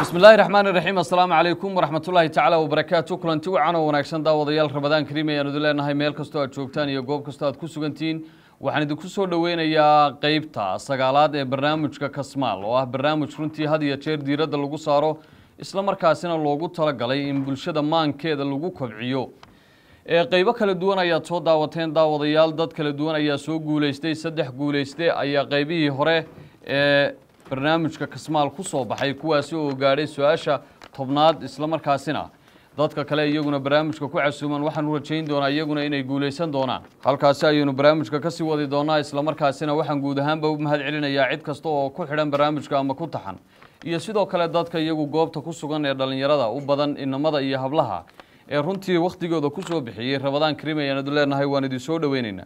bismi illaahi raxmaan iraxiim assalaamu calaykum waraxmatullaahi tacaala wabarakaatu kulanti wacan oo wanaagsan daawadayaal rabadaan kariim ayaan idin leenahay meel kastoo aad joogtaan iyo goob kastoo aad ku sugantihiin waxaan idinku soo dhoweynayaa qeybta sagaalaad ee barnaamijka kasmaal oo ah barnaamij runtii had iyo jeer diiradda lagu saaro isla markaasina loogu talagalay in bulshada maankeeda lagu kobciyo ee qeybo kala duwan ayaad soo daawateen daawadayaal dad kala duwan ayaa soo guuleystay saddex guuleyste ayaa qeybihii hore ee barnaamijka kasmaal ku soo baxay kuwaasi oo gaadhay su-aasha tobnaad isla markaasina dadka kale iyaguna barnaamijka ku casuuman waxaanu rajayn doonaa iyaguna inay guuleysan doonaan halkaasi ayaynu barnaamijka kasii wadi doonaa isla markaasina waxaan guud ahaanba u mahad celinayaa cid kasta oo ku xidhan barnaamijka ama ku taxan iyo sidoo kale dadka iyagu goobta ku sugan ee dhallinyarada u badan inamada iyo hablaha ee runtii wakhtigooda ku soo bixiyey rabadaan karim ayaan idin leenahay waan idin soo dhoweyneynaa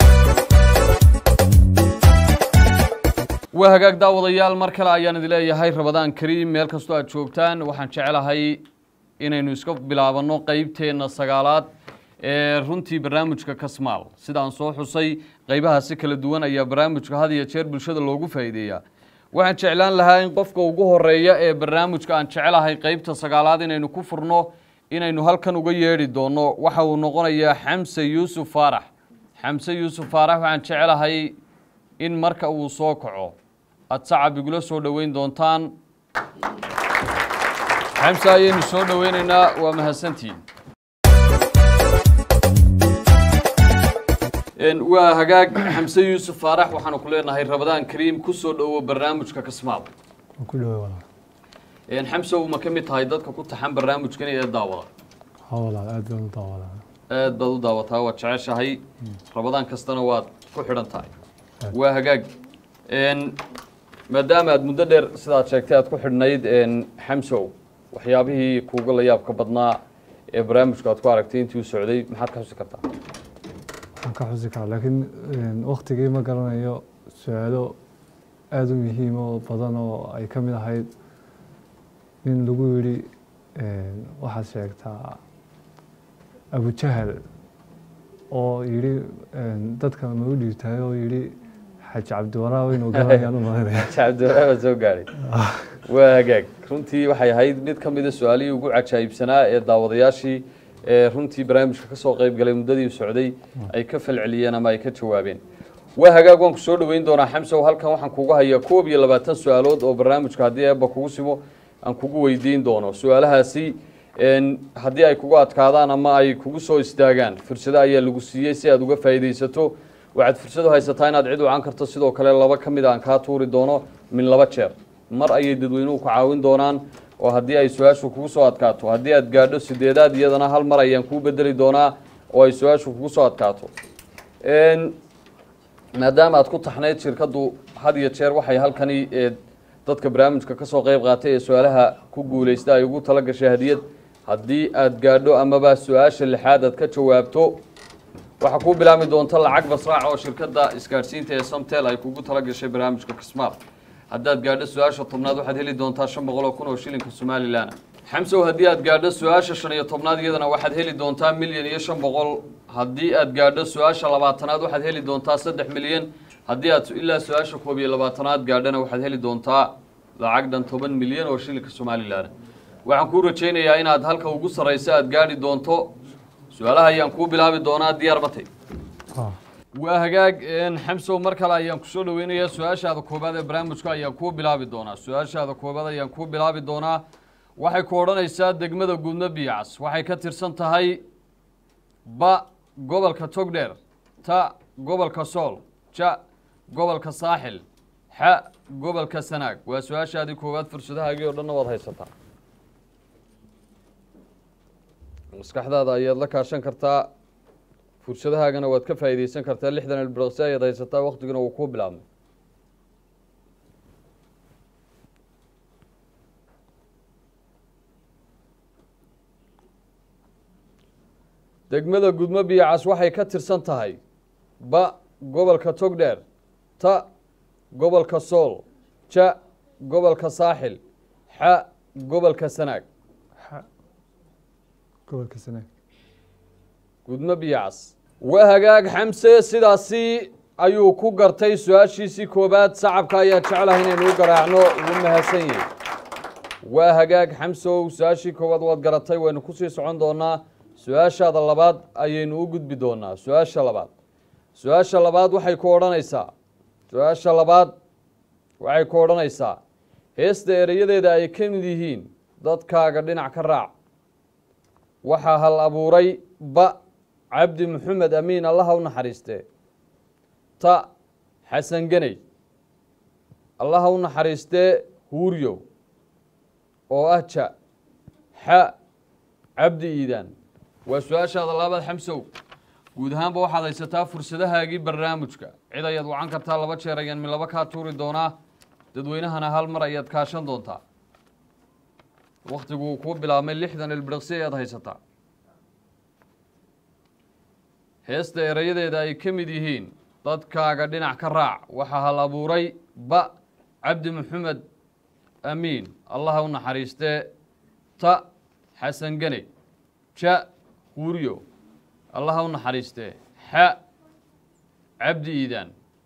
waa hagaag daawadayaal mar kale ayaan idin leeyahay rabadaan kariim meel kastoo aad joogtaan waxaan jecelahay inaynu iska bilaabanno qeybteenna sagaalaad ee runtii barnaamijka kasmaal sidaan soo xusay qeybahaasi kala duwan ayaa barnaamijka had iyo jeer bulshada loogu faa'iideeyaa waxaan jeclaan lahaa in qofka ugu horeeya ee barnaamijka aan jecelahay qeybta sagaalaad inaynu ku furno inaynu halkan uga yeedhi doonno waxa uu noqonayaa xamse yuusuf faarax xamse yuusuf faarax waxaan jecelahay in marka uu soo kaco aada sacab igula soo dhoweyn doontaan xamse ayaynu soo dhoweyneynaa waa mahadsantihiin waa hagaag xamse yuusuf faarax waxaanu ku leenahay rabadaan kariim kusoo dhowo barnaamijka kasmaal ku dhawey walaal xamse uma ka mid tahay dadka ku taxan barnaamijkan ee daawada ha walaal aad baan u daawadaa aad baad u daawataa waad jeceshahay rabadaan kastana waad ku xidhan tahay waa hagaag maadaama aad muddo dheer sidaad sheegtay aad ku xidhnayd xamsow waxyaabihii kuuga la yaabka badnaa ee barnaamijku aad ku aragtay intii u socday maxaad ka xusi kartaa waxaan ka xusi karaa laakiin waktigii ma garanayo su-aalo aada u muhiim oo badan oo ay ka mid ahayd in lagu yidhi waxaad sheegtaa abujahal oo yidhi dadka ma u dhiibtahay oo yidhi xaaji cabdiwaraaw inuu garanayaan u malinaya cabdiwaraaba soo gaadhay waa hagaag runtii waxay ahayd mid ka mida su-aalihii ugu cajaa'ibsanaa ee daawadayaashii ee runtii barnaamijka ka soo qayb galay muddadii u socday ay ka falceliyeen ama ay ka jawaabeen waa hagaag waan ku soo dhoweyn doonaa xamsow halkan waxaan kugu hayaa koob iyo labaatan su-aalood oo barnaamijka haddii eebba kugu simo aan kugu weydiin doono su-aalahaasi haddii ay kugu adkaadaan ama ay kugu soo istaagaan fursado ayaa lagu siiyey si aad uga faa'iidaysato waxaad fursad u haysataa inaad cid wacan karto sidoo kale laba ka mid aan kaa tuuri doono min laba jeer mar ayay dadweynuhu ku caawin doonaan oo haddii ay su-aashu kugu soo adkaato haddii aad gaadho sideedaad iyadana hal mar ayaan kuu bedeli doonaa oo ay su-aashu kugu soo adkaato maadaama aad ku taxnayd shirkaddu had iyo jeer waxay halkani dadka barnaamijka ka soo qayb qaatay ee su-aalaha ku guuleysta ay ugu tala gashay hadiyad haddii aad gaadho amaba su-aasha lixaad aad ka jawaabto waxaa kuu bilaabmi doonta lacag basraac oo shirkadda isgaadhsiinta ee samtel ay kugu tala gashay barnaamijka kismaal haddaad gaadho su-aasha tobnaad waxaad heli doontaa shan boqol oo kun oo shilinka somalilan xamsow haddii aad gaadho su-aasha shan iyo tobnaad iyadana waxaad heli doontaa milyan iyo shan boqol haddii aad gaadho su-aasha labaatanaad waxaad heli doontaa saddex milyan haddii aad ilaa su-aasha koob iyo labaatanaad gaadhana waxaad heli doontaa lacag dhan toban milyan oo shilinka somalilan waxaan kuu rajaynayaa inaad halka ugu sarraysa aad gaadhi doonto su-aalaha ayaan kuu bilaabi doonaa diyaar matay waa hagaag xamsow mar kale ayaan kusoo dhoweynayaa su-aashaada koobaad ee barnaamijka ayaan kuu bilaabi doonaa su-aashaada koobaad ayaan kuu bilaabi doonaa waxay ku odhanaysaa degmada gudno biyacas waxay ka tirsan tahay ba gobolka togdheer ta gobolka sool ja gobolka saaxil xa gobolka sanaag waa su-aashaadii koowaad fursadahaagii oo dhanna waad haysataa maskaxdaada ayaad la kaashan kartaa fursadahaagana waad ka faa'iidaysan kartaa lixdan ilbiraqsi ayaad haysataa waktiguna wuu kuu bilaabmay degmada gudmo biyacas waxay ka tirsan tahay ba gobolka togdheer ta gobolka sool ja gobolka saaxil xa gobolka sanaag gobolka sanaag gudmo biyacas waa hagaag xamse sidaasi ayuu ku gartay su-aashiisii koobaad sacabka ayaa jeclahay inaynu u garaacno ugu mahadsan yihi waa hagaag xamsow su-aashii koowaad waad garatay waynu kusii socon doonaa su-aashaada labaad ayaynu u gudbi doonaa su-aasha labaad su-aasha labaad waxay ku odhanaysaa su-aasha labaad waxay ku odhanaysaa heesta erayadeeda ay ka mid yihiin dadkaaga dhinac ka raac waxaa hal abuuray ba cabdi maxamed amiin allaha u naxariistee ta xasan geney allaha u naxariistee huuryow oo ah ja xa cabdi iidaan waa su-aashaada labaad xamsow guud ahaanba waxaad haysataa fursadahaagii barnaamijka cid ayaad wacan kartaa laba jeer ayaan mi laba kaa tuuri doonaa dadweynahana hal mar ayaad kaashan doontaa wakhtiguu kuu bilaabmay lixdan ilbiriqsi ayaad haysataa heesta erayadeeda ay ka mid yihiin dadkaaga dhinac ka raac waxaa hal abuuray ba cabdi maxamed amiin allaha u naxariistee ta xasan gene ja huuriyo allaha u naxariistee xa cabdi iidaan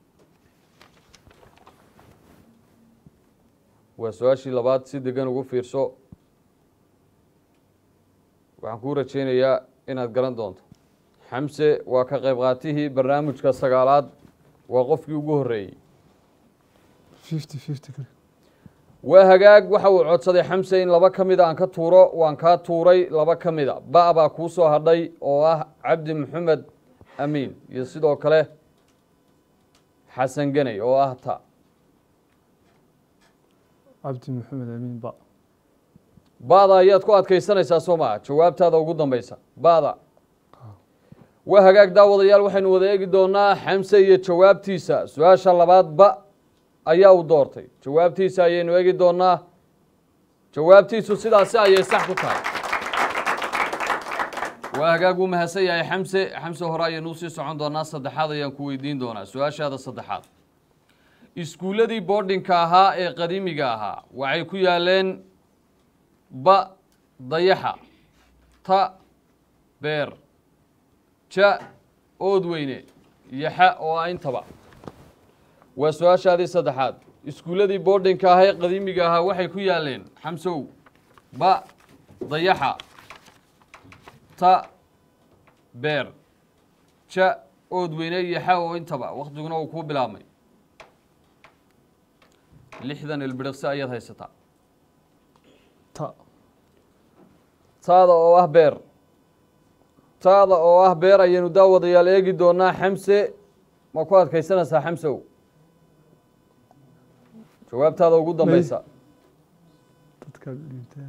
waa su-aashii labaad si degan ugu fiirso waxaan kuu rajaynayaa inaad garan doonto xamse waa ka qayb qaatihii barnaamijka sagaalaad waa qofkii ugu horreeyey fifty fifty kale waa hagaag waxa uu codsaday xamse in laba ka mida aan ka tuuro waan kaa tuuray laba ka mida ba baa kuu soo hadhay oo ah cabdi maxamed amiin iyo sidoo kale xasan geney oo ah ta cabdi maxamed amiin ba ba'da ayaad ku adkaysanaysaa soo maa jawaabtaada ugu dambaysa ba'da waa hagaag daawadayaal waxaynu wada eegi doonaa xamse iyo jawaabtiisa su-aasha labaad ba ayaa u doortay jawaabtiisa ayaynu eegi doonaa jawaabtiisu sidaasi ayay sax ku tahay waa hagaag uu mahadsan yahay xamse xamse hore ayaynu usii socon doonaa saddexaad ayaan ku weydiin doonaa su-aashaada saddexaad iskuulladii boardinka ahaa ee qadiimiga ahaa waxay ku yaaleen ba dayaxa ta beer ja oodweyne iyo xa oo ah intaba waa su-aashaadii saddexaad iskuulladii boardinka ahaa ee qadiimiga ahaa waxay ku yaaleen xamsow ba dayaxa ta beer ja oodweyne iyo xa oo intaba waktiguna uu kuu bilaabmay lixdan ilbiriqsi ayaad haysataa ta taada oo ah beer taada oo ah beer ayaynu daawadayaal eegi doonaa xamse ma ku adkaysanaysaa xamsow jawaabtaada ugu dambaysa dadka dhintaa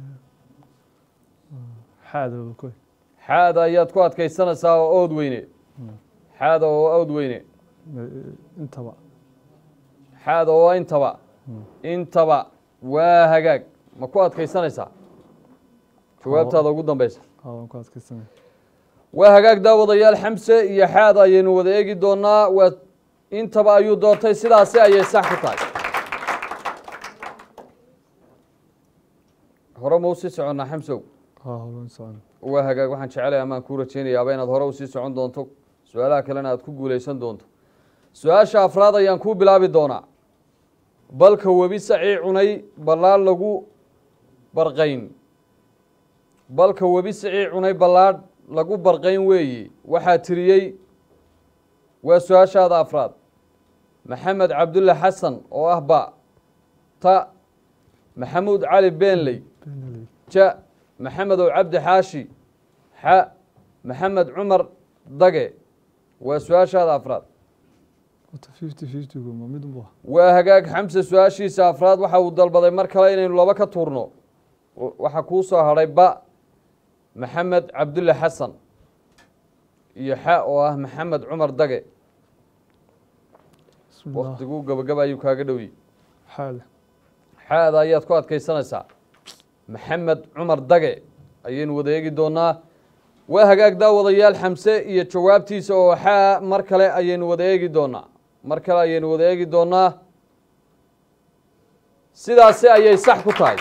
xaadooda koy xaada ayaad ku adkaysanaysaa oo ood weyne xaada oo ood weyne intaba xaada oo intaba intaba waa hagaag ma ku adkaysanaysaa jawaabtaada ugu dambaysa aa waan ku adkaysanay waa hagaag daawadayaal xamse iyo xaada ayaynu wada eegi doonaa waa intaba ayuu doortay sidaasi ayay sax ku tahay hore ma usii soconnaa xamsow haa holan socon waa hagaag waxaan jecelahay amaan kuu rajaynayaaba inaad hore usii socon doonto su-aalaha kalena aad ku guulaysan doonto su-aasha afraad ayaan kuu bilaabi doonaa balka webi sacii cunay ballaadh lagu barqayn balka webi sacii cunay ballaadh lagu barqayn weeyi waxaa tiriyey waa su-aashaada afraad maxamed cabdulle xasan oo ah ba ta maxamuud cali beenley beenaley ja maxamedow cabdi xaashi xa maxamed cumar dage waa su-aashaada afraad wata fifty fiftygu ma mid unbu waa hagaag xamse su-aashiisa afraad waxa uu dalbaday mar kale inaynu laba ka tuurno waxaa kuu soo hadhay ba maxamed cabdulle xasan iyo xa oo ah maxamed cumar dage bismillah waktiguu gabagaba ayuu kaaga dhowyi xaada xaada ayaad ku adkaysanaysaa maxamed cumar dage ayaynu wada eegi doonaa waa hagaag daawadayaal xamse iyo jawaabtiisa oo xaa mar kale ayaynu wada eegi doonaa mar kale ayaynu wada eegi doonaa sidaasi ayay sax ku tahay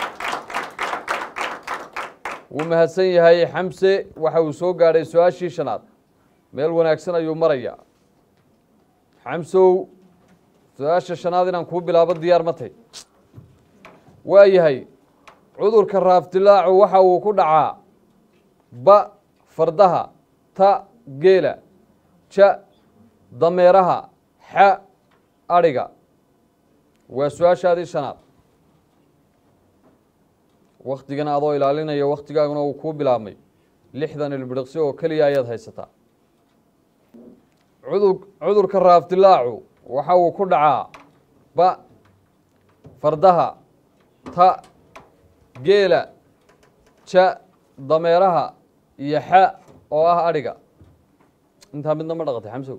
wuu mahadsan yahay xamse waxa uu soo gaadhay su-aashii shanaad meel wanaagsan ayuu marayaa xamsow su-aasha shanaad inaan kuu bilaabo diyaar ma tay waa yahay cudurka raafdilaacu waxa uu ku dhacaa ba fardaha ta geela ja dameeraha xa adhiga waa su-aashaadii shanaad waktigan adoo ilaalinaya waktigaaguna uu kuu bilaabmay lixdan ilbiriqsi oo keliya ayaad haysataa cudur cudurka raafdilaacu waxa uu ku dhacaa ba fardaha ta geela ja dameeraha iyo xa oo ah adhiga intaa midna ma dhaqatay xamsow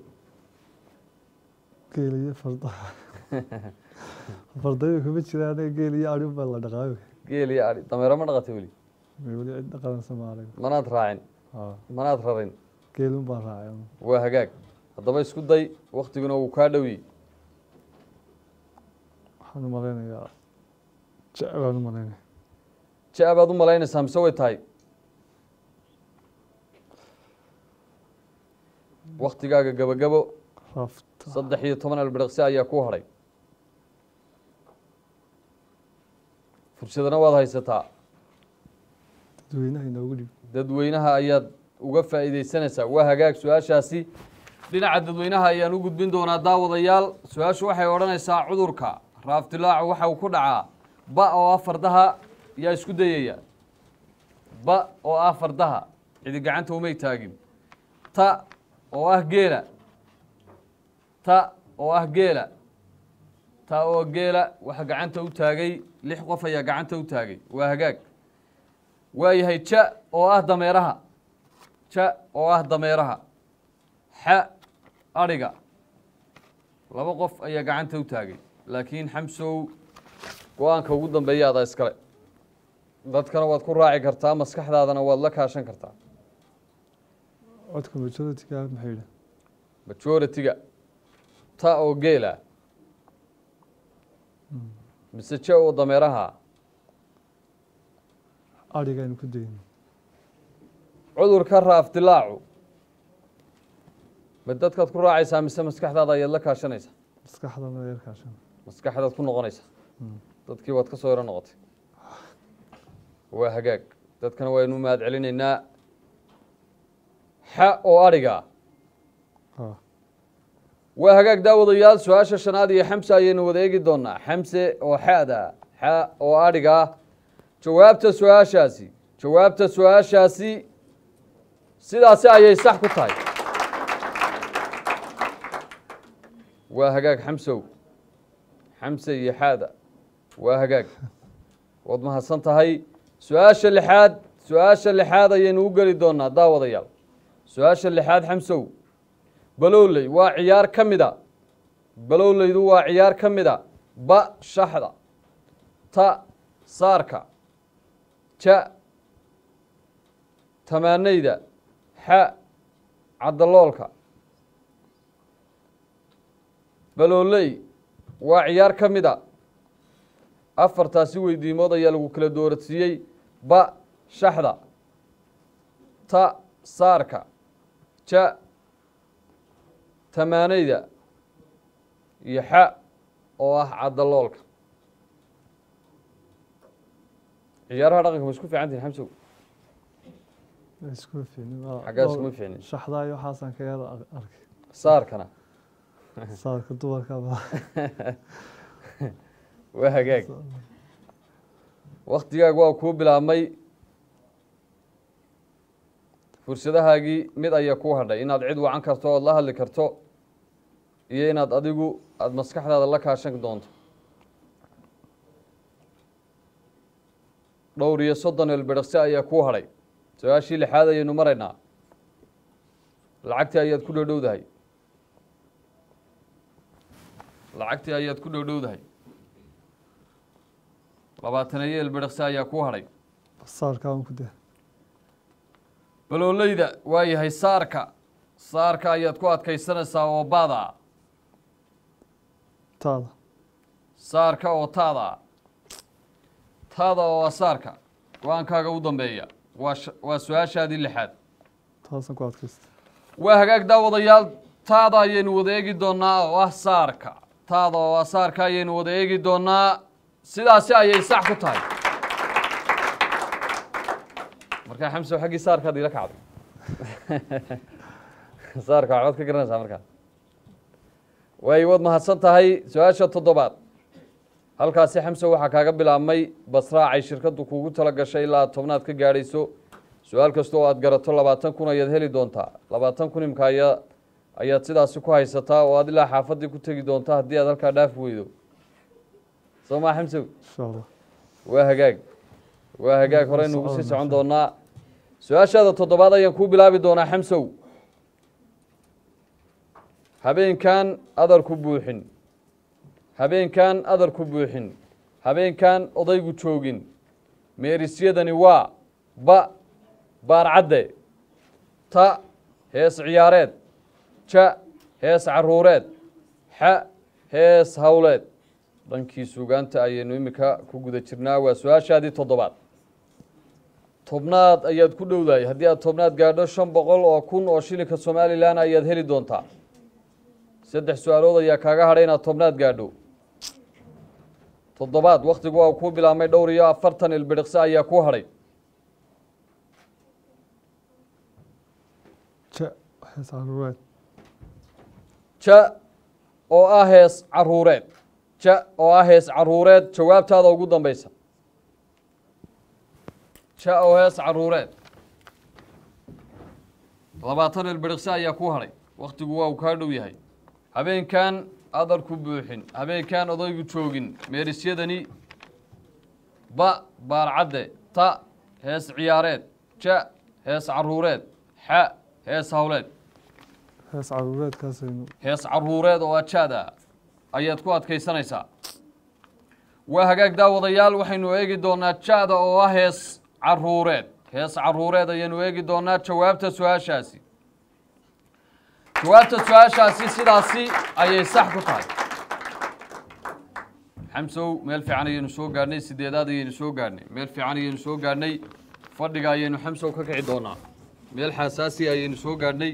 geel iyo fardaha fardayo kuma jira aniga geel iyo adhi baa la dhaqaayo geel iyo adhi dameero ma dhaqatay weli weli cid dhaqanaysa ma arag manaad raacin haa manaad rarin geelun baan raacay waa hagaag haddaba isku day waktiguna wuu kaa dhowiyey waxaan u malaynayaa jec baan u malaynaya ja baad u malaynaysaa mise way tahay waktigaaga gabagabo rafta saddex iyo toban albiriqsi ayaa ku hadhay fursadana waad haysataa dadweynaha inoogu dhib dadweynaha ayaad uga faa'iideysanaysaa waa hagaag su-aashaasi dhinaca dadweynaha ayaan u gudbin doonaa daawadayaal su-aashu waxay odhanaysaa cudurka raaftilaacu waxa uu ku dhacaa ba oo ah fardaha yaa isku dayaya ba oo ah fardaha cidi gacanta umay taagin ta oo ah geela ta oo ah geela ta oo geela waxa gacanta u taagay lix qof ayaa gacanta u taagay waa hagaag waayahay ja oo ah dameeraha ja oo ah dameeraha xa adhiga laba qof ayaa gacanta u taagay laakiin xamsow go-aanka ugu dambeeya adaa iskale dadkana waad ku raaci kartaa maskaxdaadana waad la kaashan kartaa codka majority-ga maxay yidhi majority-ga ta oo geela mise ja oo dameeraha adhiga aynu ku dayno cudurka raafdilaacu ma dadkaad ku raacaysaa mise maskaxdaada ayaad la kaashanaysaa maskaxdana yarkaashan maskaxdaad ku noqonaysaa dadkii waad ka soo yaro noqotay waa hagaag dadkana waynu mahad celinaynaa xa oo adhiga haa waa hagaag daawadayaal su-aasha shanaad iyo xamse ayaynu wada eegi doonaa xamse oo xada xa oo adhiga jawaabta su-aashaasi jawaabta su-aashaasi sidaasi ayay sax ku tahay waa hagaag xamsow xamse iyo xaada waa hagaag waad mahadsan tahay su-aasha lixaad su-aasha lixaad ayaynu u geli doonaa daawadayaal su-aasha lixaad xamsow balowley waa ciyaar ka mida balowleydu waa ciyaar ka mida ba shaxda ta saarka ja tamaanayda xa cadaloolka balooley waa ciyaar ka mida afartaasi weydiimood ayaa lagu kala doorasiiyey ba shaxda ta saarka ja tamaanayda iyo xa oo ah cadaloolka ciyaaraha dhaqanka ma isku fiican tihin xamsow isku fiicnin xaggaa iskuma fiicnin shaxdaa iyo waxaasaan kaga arkay saarkana saarka dumarka ba waa hagaag waktigaaga waa kuu bilaabmay fursadahaagii mid ayaa kuu hadhay inaad cid wacan karto ood la hadli karto iyo inaad adigu aada maskaxdaada la kaashan doonto dhowr iyo soddon elbedhaqsi ayaa kuu hadhay su-aashii lixaad ayaynu maraynaa lacagtii ayaad ku dhowdhowdahay lacagtii ayaad ku dhowdhowdahay labaataneeyo elbedhaqsi ayaa kuu hadhay saarka aan ku daa balooleyda waa yahay saarka saarka ayaad ku adkaysanaysaa oo baada taada saarka oo taada taada oo waa saarka go-aankaaga u dambeeya waa sh- waa su-aashaadii lixaad taasaan ku adkaysta waa hagaag daawadayaal taada ayaynu wada eegi doonaa oo ah saarka taada oo ah saarka ayaynu wada eegi doonaa sidaasi ayay sax ku tahay markaa xamsow xaggii saarkaad ila kacday saarka waxbaad ka garanaysaa markaa waay waad mahadsan tahay su-aasha toddobaad halkaasi xamsow waxaa kaaga bilaabmay basraacay shirkaddu kuugu tala gashay ilaa aad tobnaad ka gaadhayso su-aal kasta oo aad garato labaatan kun ayaad heli doontaa labaatan kun imka ayaa ayaad sidaasi ku haysataa oo aad ilaa xaafaddii ku tegi doonta haddii aad halkaa dhaafi weydo soo maa xamsow insha allah waa hagaag waa hagaag hore nugu sii socon, socon doonaa su-aashaada toddobaad ayaan kuu bilaabi doonaa xamsow habeenkan adarku buuxin habeenkan adarku buuxin habeenkan odaygu joogin meerisyadani waa ba baarcadde ta hees ciyaareed ja hees caruureed xa hees howleed dhankii suugaanta ayaynu iminka ku guda jirnaa waa su-aashaadii toddobaad tobnaad ayaad ku dhowdahay haddii aad tobnaad gaadho shan boqol oo kun oo shilinka somalilan ayaad heli doontaa saddex su-aalood ayaa kaaga hadhay inaad tobnaad gaadho toddobaad wakhtigu waa kuu bilaabmay dhowr iyo afartan ilbidhiqsi ayaa kuu hadhay ja hees caruureed ja oo ah hees caruureed ja oo ah hees caruureed jawaabtaada ugu dambaysa ja oo hees caruureed labaatan ilbidhiqsi ayaa kuu hadhay wakhtigu waa uu kaa dhow yahay habeenkan adarku buuxin habeenkan odaygu joogin meerisyadani ba baarcadde ta hees ciyaareed ja hees caruureed xa hees howleed hees caruureedkaasaynu hees caruureed oo ajaada ayaad ku adkaysanaysaa waa hagaag daawadayaal waxaynu eegi doonaa jaada oo ah hees caruureed hees caruureed ayaynu eegi doonaa jawaabta su-aashaasi jawaabta su-aashaasi sidaasi ayay sax ku tahay xamsow meel fiican ayaynu soo gaadhnay sideedaad ayaynu soo gaadhnay meel fiican ayaynu soo gaadhnay fadhiga ayaynu xamsow ka kici doonaa meel xasaasi ayaynu soo gaadhnay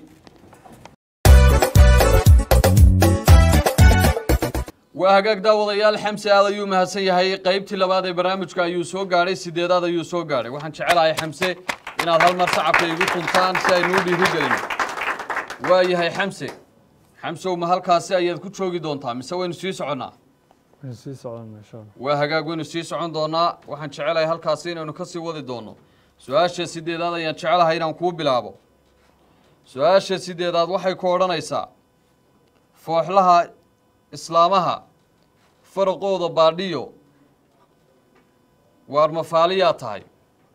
waa hagaag daawadayaal xamse aad ayuu mahadsan yahay qaybtii labaad ee barnaamijka ayuu soo gaadhay sideedaad ayuu soo gaadhay waxaan jecelahay xamse inaad hal mar sacabka igu tuntaan si aynu u dhiirigelino waa yahay xamse xamsow ma halkaasi ayaad ku joogi doontaa mise waynu sii soconnaa waynu sii soconna insha allah waa hagaag waynu sii socon doonaa waxaan jecelahay halkaasi inaynu ka sii wadi doono su-aasha sideedaad ayaan jecelahay inaan kuu bilaabo su-aasha sideedaad waxay ku odhanaysaa fooxlaha islaamaha faraqooda baadhiyo waar mafaaliyaa tahay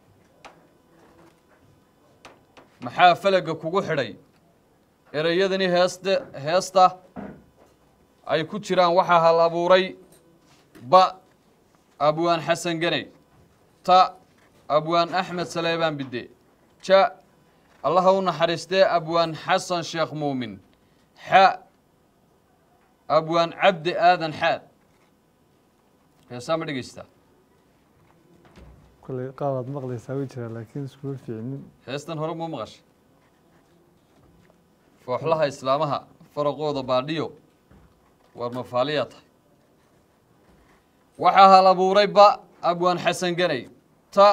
maxaa falaga kugu xidhay ereyadani heeste heesta ay ku jiraan waxaa hal abuuray ba abwaan xasan ganey ta abwaan axmed saleebaan bidde ja allaha u naxariistee abwaan xasan sheekh muumin xa abwaan cabdi aadan xaad heesaa ma dhegeysta kolley qaadaad maqlaysaa way jiraa laakiin iskuma fiicnin heestan hore muu maqashay fooxlaha islaamaha faraqooda baadhiyo waar mafaaliyaa tahay waxaa hal abuuray ba abwaan xasan ganey ta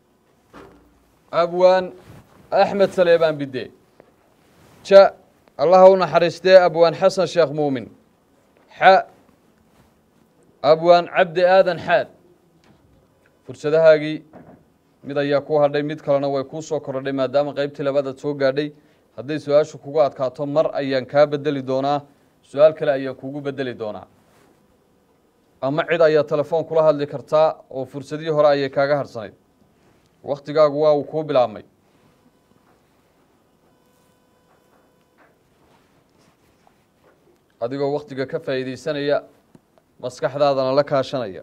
abwaan axmed saleebaan bidde ja allaha u naxariistee abwaan xasan sheekh muumin xa abwaan cabdi aadan xaad fursadahaagii mid ayaa kuu hadhay mid kalena way kuu soo korodhay maadaama qaybtii labaadaad soo gaadhay hadday su-aashu kugu adkaato mar ayaan kaa bedeli doonaa su-aal kale ayaan kugu bedeli doonaa ama cid ayaa telefoon kula hadli kartaa oo fursadihii hore ayay kaaga harsanayd waktigaagu waa uu kuu bilaabmay adigoo waktiga ka faa'iidaysanaya maskaxdaadana la kaashanaya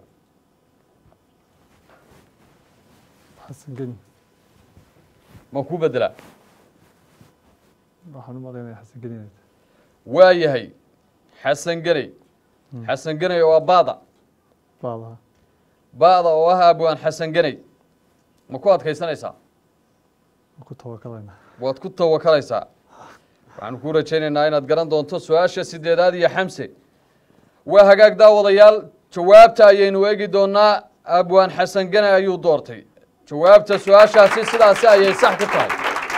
xasan geni ma ku bedelaa waxaan u maqlaynaya xasan geni inay tahay waa yahay xasan ganey xasan ganey oo ah baada baadaha baada oo ah abwaan xasan ganey ma ku adkaysanaysaa waan ku tawakalaynaa waad ku tawakalaysaa waxaanu kuu rajaynaynaa inaad garan doonto su-aasha sideedaad iyo xamse waa hagaag daawadayaal jawaabta ayaynu eegi doonaa abwaan xasan gane ayuu doortay jawaabta su-aashaasi sidaasi ayay sax ku tahay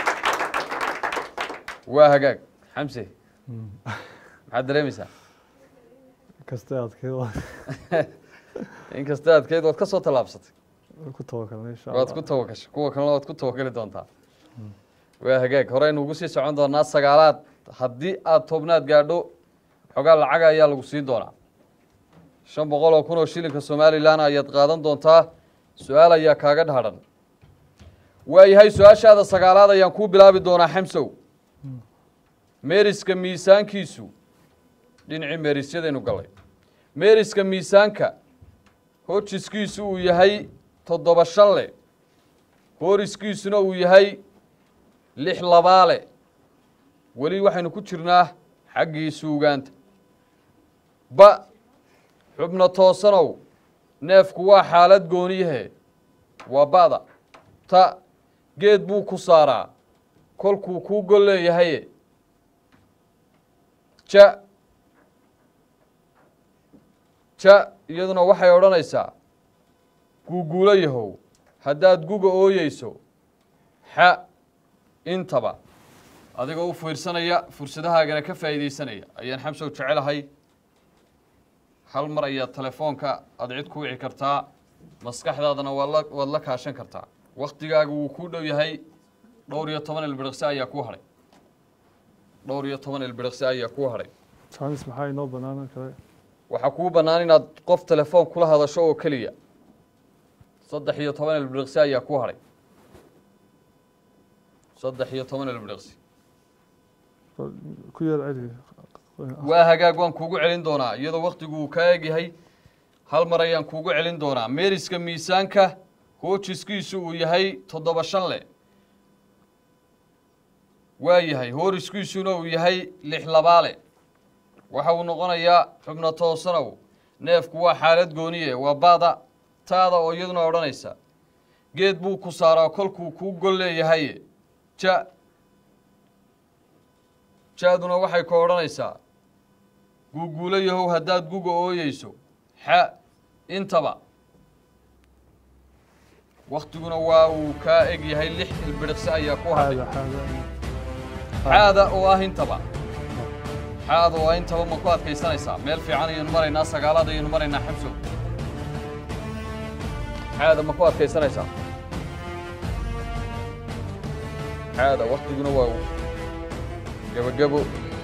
waa hagaag xamse maxaad dareemaysaa kasta adkeed inkasta adkeyd waad ka soo tallaabsatay ku tawakalnay insha waad ku tawagashay kuwa kalena waad ku tawakali doontaa waa hagaag horeynu ugu sii socon doonaa sagaalaad haddii aad tobnaad gaadho xogaa lacaga ayaa lagu siin doonaa shan boqol oo kun oo shilinka somalilan ayaad qaadan doontaa su-aal ayaa kaaga dhahadhan waayahay su-aashaada sagaalaad ayaan kuu bilaabi doonaa xamsow meeriska miisaankiisu dhinacii meerisyadaynu gallay meeriska miisaanka hojiskiisu uu yahay toddoba shanle hooriskiisuna uu yahay lix labaale weli waxaynu ku jirnaa xaggii suugaanta ba xubno toosanow neefku waa xaalad gooniyahe waa ba'da ta geed buu ku saaraa kolkuu kuu gol leeyahaye ja ja iyaduna waxay odhanaysaa guuguulo yahow haddaad guga ooyeyso xa intaba adigoo u fiirsanaya fursadahaagana ka faa'iidaysanaya ayaan xamsow jecelahay hal mar ayaad telefoonka aad cid ku wici kartaa maskaxdaadana waad la waad la kaashan kartaa waktigaaga wuu kuu dhow yahay dhowr iyo toban ilbiriqsi ayaa kuu hadhay dhowr iyo toban ilbiriqsi ayaa kuu hadhay jaanis maxaa inoo banaanan kale waxaa kuu bannaan inaad qof telefoon kula hadasho oo keliya saddex iyo toban ilbiriqsi ayaa kuu hadhay saddex iyo toban ilbiriqsi ku yar celi waa hagaag waan kuugu celin doonaa iyadoo waktigu uu kaa egyahay hal mar ayaan kuugu celin doonaa meeriska miisaanka hoojiskiisu uu yahay toddoba shan le waa yahay hooriskiisuna uu yahay lix labaale waxa uu noqonayaa xubno toosanow neefku waa xaalad gooniye waa baada taada oo iyaduna odhanaysa geed buu ku saaraa kolkuu kuu gol leeyahaye ja ja-duna waxay ku odhanaysaa guuguulo yahow haddaad guga ooyeyso xa intaba waktiguna waa uu kaa eg yahay lix ilbiriqsi ayaa ku hadhay xaada xaada xaada oo ah intaba xaada oo ah intaba ma ku adkaysanaysaa meel fiican ayaynu maraynaa sagaalaad ayaynu maraynaa xamsow xaada ma ku adkaysanaysaa xaada waktiguna waa uu gebagebo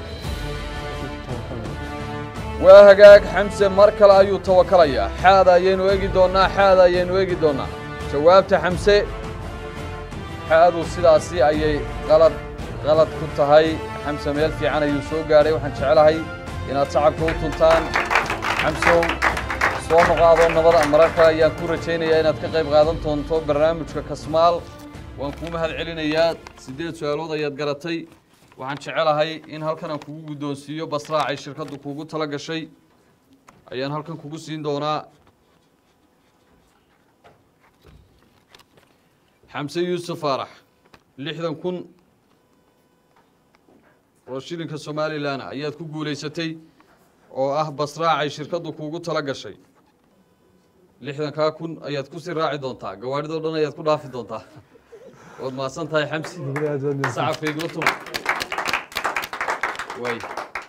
waa hagaag xamse mar kale ayuu tawakalayaa xaada ayaynu egi doonnaa xaada ayaynu egi doonnaa jawaabta xamse xaadu sidaasi ayay qalad qalad ku tahay xamse meel fiican ayuu soo gaadhay waxaan jecelahay inaad sacabka u tuntaan xamsow soo noqaadoo nabada marar kale ayaan ku rajaynayaa inaad ka qayb qaadan doonto barnaamijka kasmaal waan kuu mahad celinayaa siddeed su-aalood ayaad garatay waxaan jecelahay in halkan aan kugu guddoonsiiyo basraacay shirkaddu kuugu tala gashay ayaan halkan kugu siin doonaa xamse yuusuf faarax lixdan kun oo shilinka somalilan ayaad ku guulaysatay oo ah basraacay shirkaddu kuugu tala gashay lixdankaa kun ayaad kusii raaci doontaa gawaadhidoo dhan ayaad ku dhaafi doontaa waad mahadsan tahay xamsi gabadha aad baad mahadsan sacabkaygula tuma waay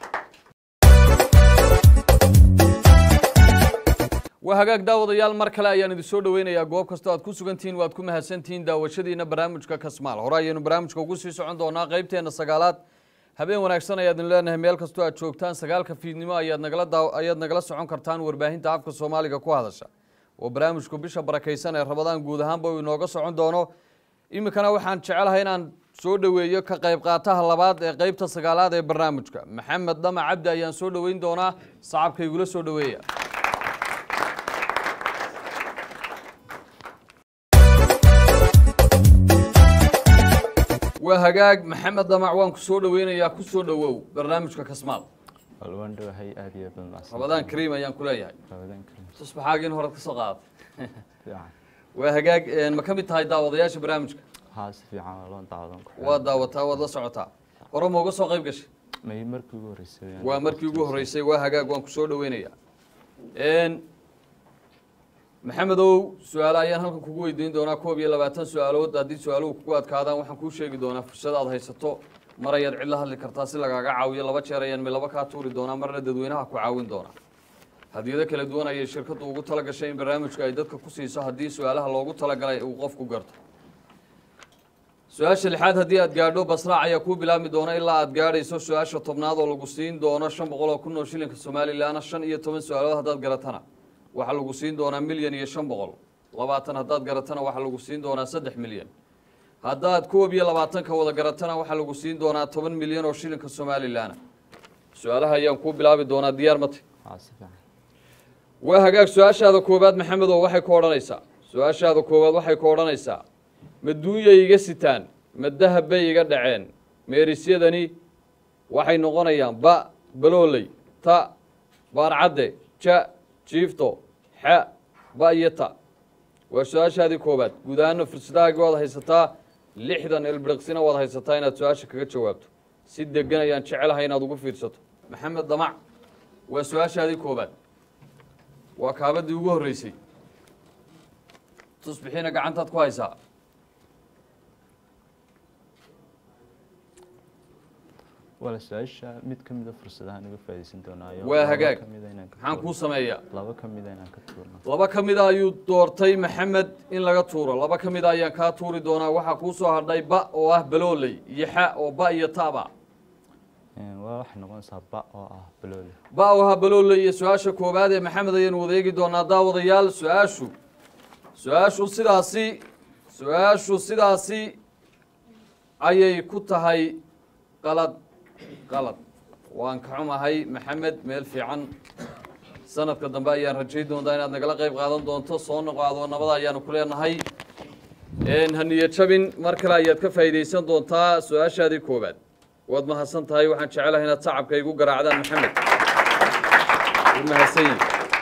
waa hagaag daawadayaal mar kale ayaan idin soo dhoweynayaa goob kastoo aad ku sugantihiin waad ku mahadsantihiin daawashadiina barnaamijka kasmaal hore ayaynu barnaamijka ugu sii socon doonaa qeybteenna sagaalaad habeen wanaagsan ayaad idin leenahay meel kastoo aad joogtaan sagaalka fiidnimo ayaad nagala daaw ayaad nagala socon kartaan warbaahinta afka soomaaliga ku hadasha oo barnaamijku bisha barakaysan ee rabadaan guud ahaanba uu inooga socon doono iminkana waxaan jecelahay inaan soo dhoweeyo ka qayb qaataha labaad ee qeybta sagaalaad ee barnaamijka maxamed dama cabdi ayaan soo dhoweyn doonaa sacabkaygula soo dhoweeya waa hagaag maxamed damac waan ku soo dhoweynayaa ku soo dhowow barnaamijka kasmaal waan dhawahay aad iyo aad baan rabadaan kariim ayaan ku leeyahay rabadaan karim tusbaxaagiin horead ka soo qaadatay fiican waa hagaag ma ka mid tahay daawadayaasha barnaamijka haa si fiican waa loo daawadan ku waad daawataa waad la socotaa hore ma uga soo qayb gashay may markii ugu horreysay waa markii ugu horreysay waa hagaag waan ku soo dhoweynayaa maxamedow su-aale ayaan halkan kugu weydiin doonaa koob iyo labaatan su-aalood haddii su-aaluhu kugu adkaadaan waxaan kuu sheegi doonaa fursad aad haysato mar ayaad cid la hadli kartaa si lagaaga caawiyo laba jeer ayaan milaba kaa tuuri doonaa marna dadweynaha ku caawin doonaa hadiyado kala duwan ayay shirkaddu ugu tala gashay in barnaamijka ay dadka ku siiso haddii su-aalaha loogu talagalay uu qofku garto su-aasha lixaad haddii aad gaadho basraac ayaa kuu bilaabmi doona ilaa aad gaadhayso su-aasha tobnaad oo lagu siin doono shan boqol oo kun oo shilinka somalilanna shan iyo toban su-aalood haddaad garatana waxaa lagu siin doonaa milyan iyo shan boqol labaatan haddaad garatana waxaa lagu siin doonaa saddex milyan haddaad koob iyo labaatanka wada garatana waxaa lagu siin doonaa toban milyan oo shilinka somalilanna su-aalaha ayaan kuu bilaabi doonaa diyaar mate haa si fiican waa hagaag su-aashaada koowaad maxamed oo waxay ku odhanaysaa su-aashaada koowaad waxay ku odhanaysaa ma duunyay iga sitaan ma dahab bay iga dhaceen meerisyadani waxay noqonayaan ba balooley ta baarcadde ja jiifto xa ba iyo ta waa su-aashaadii koowaad guud ahaana fursadahaagii waad haysataa lixdan ilbiriqsina waad haysataa inaad su-aasha kaga jawaabto si degan ayaan jecelahay inaad ugu fiirsato maxamed damac waa su-aashaadii koowaad waa kaabadii ugu horreysay tusbixiina gacantaad ku haysaa wala su-aasha mid ka mida fursadaha naga faa'iidaysan doonaayo Waa laba hagaag. ka mida inaan ka maxaan kuu tuurno. sameeyaa laba ka mida inaan ka tuurno laba ka mida ayuu doortay maxamed in laga tuuro laba ka mida ayaan kaa tuuri doonaa waxaa kuu soo hadhay ba oo ah balooley iyo xa oo ba iyo taba Een, waa waxay noqonaysaa ba oo ah balooli ba oo ah balooley iyo su-aasha koowaad ee maxamed ayaanu wadeegi doonaa daawadayaal su-aashu su-aashu sidaasi su-aashu sidaasi ayay ku tahay qalad qalad waan ka xumahay maxamed meel fiican sanadka dambe ayaan rajayn doontaa inaad nagala qayb qaadan doonto soo noqaado nabada ayaanu ku leenahay Een, ha niyad jabin mar kale ayaad ka faa'iidaysan doontaa su-aashaadii koowaad waad mahadsan tahay waxaan jecelahay inaad sacabka igu garaacdaan maxamed wuu mahadsan yihi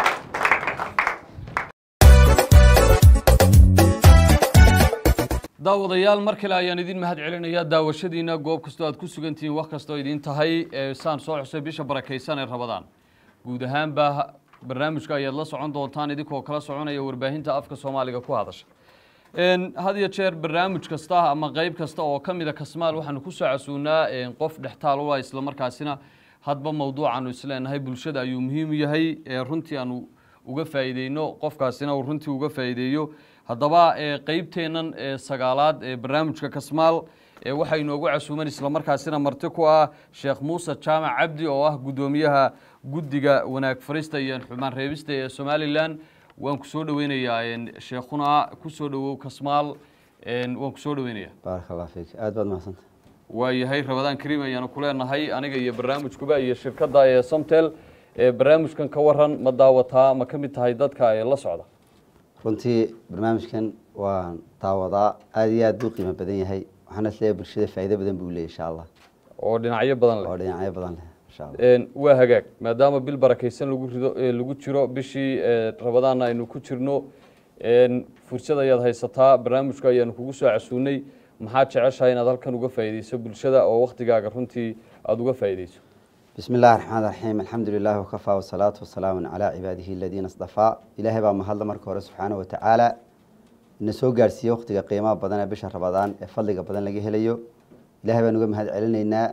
daawadayaal mar kale ayaan idin mahad celinayaa daawashadiina goob kastoo aad ku sugantihiin wax kastoo idin tahay ee saan soo xusay bisha barakaysan ee rabadaan guud ahaanba barnaamijka ayaad la socon doontaan idinkoo kala soconaya warbaahinta afka soomaaliga ku hadasha Een, had iyo jeer barnaamij kasta ama qeyb kasta oo ka mida kasmaal waxaanu ku soo casuunaa een, qof dhextaal u ah islamarkaasina hadba mowduucaanu isleenahay bulshada ayuu muhiim u yahay ee runtii aanu uga faa'iideyno qofkaasina uu runtii uga faa'iideeyo haddaba ee qeybteennan ee sagaalaad ee barnaamijka kasmaal ee waxaa inoogu casuuman islamarkaasina marti ku ah sheekh muuse jaamac cabdi oo ah guddoomiyaha guddiga wanaag farista iyo xumaan reebista ee somalilan waan ku soo dhoweynayaa een, sheekhuna ku soo dhowow kasmaal een, waan ku soo dhoweynayaa baaraka allah fiik aad baad mahadsanta waayahay rabadaan kariim ayaanu ku leenahay aniga iyo barnaamijkuba iyo shirkadda ee somtel ee barnaamijkan ka waran ma daawataa ma ka mid tahay dadka ee la socda runtii barnaamijkan waan daawadaa aad iyo aad buu qiimo badan yahay waxaana isleeyahay bulshada faa'iido badan buu leeyahy insha allah oo dhinacyo badan leh oo dhinacyo badan leh insha allah Een, waa hagaag maadaama bil barakaysan lagu rido ee lagu jiro bishii ee, rabadaanna aynu ku jirno een, fursad ayaad haysataa barnaamijka ayaanu kugu soo casuunay maxaad jeceshahay inaad halkan uga faa'iideyso bulshada oo waktigaaga runtii aada uga faa'iideyso bismi illahi raxmaan raxiim alxamdu lilahi wakafaa wasalaatu wasalaamu calaa cibaadihi aladiina asdafaa ilaahay baa mahadla marka hore subxaana wa tacaala ina soo gaarsiiyey waqtiga qiimaha badan ee bisha rabadaan ee fadliga badan laga helayo ilahay baan uga mahad celinaynaa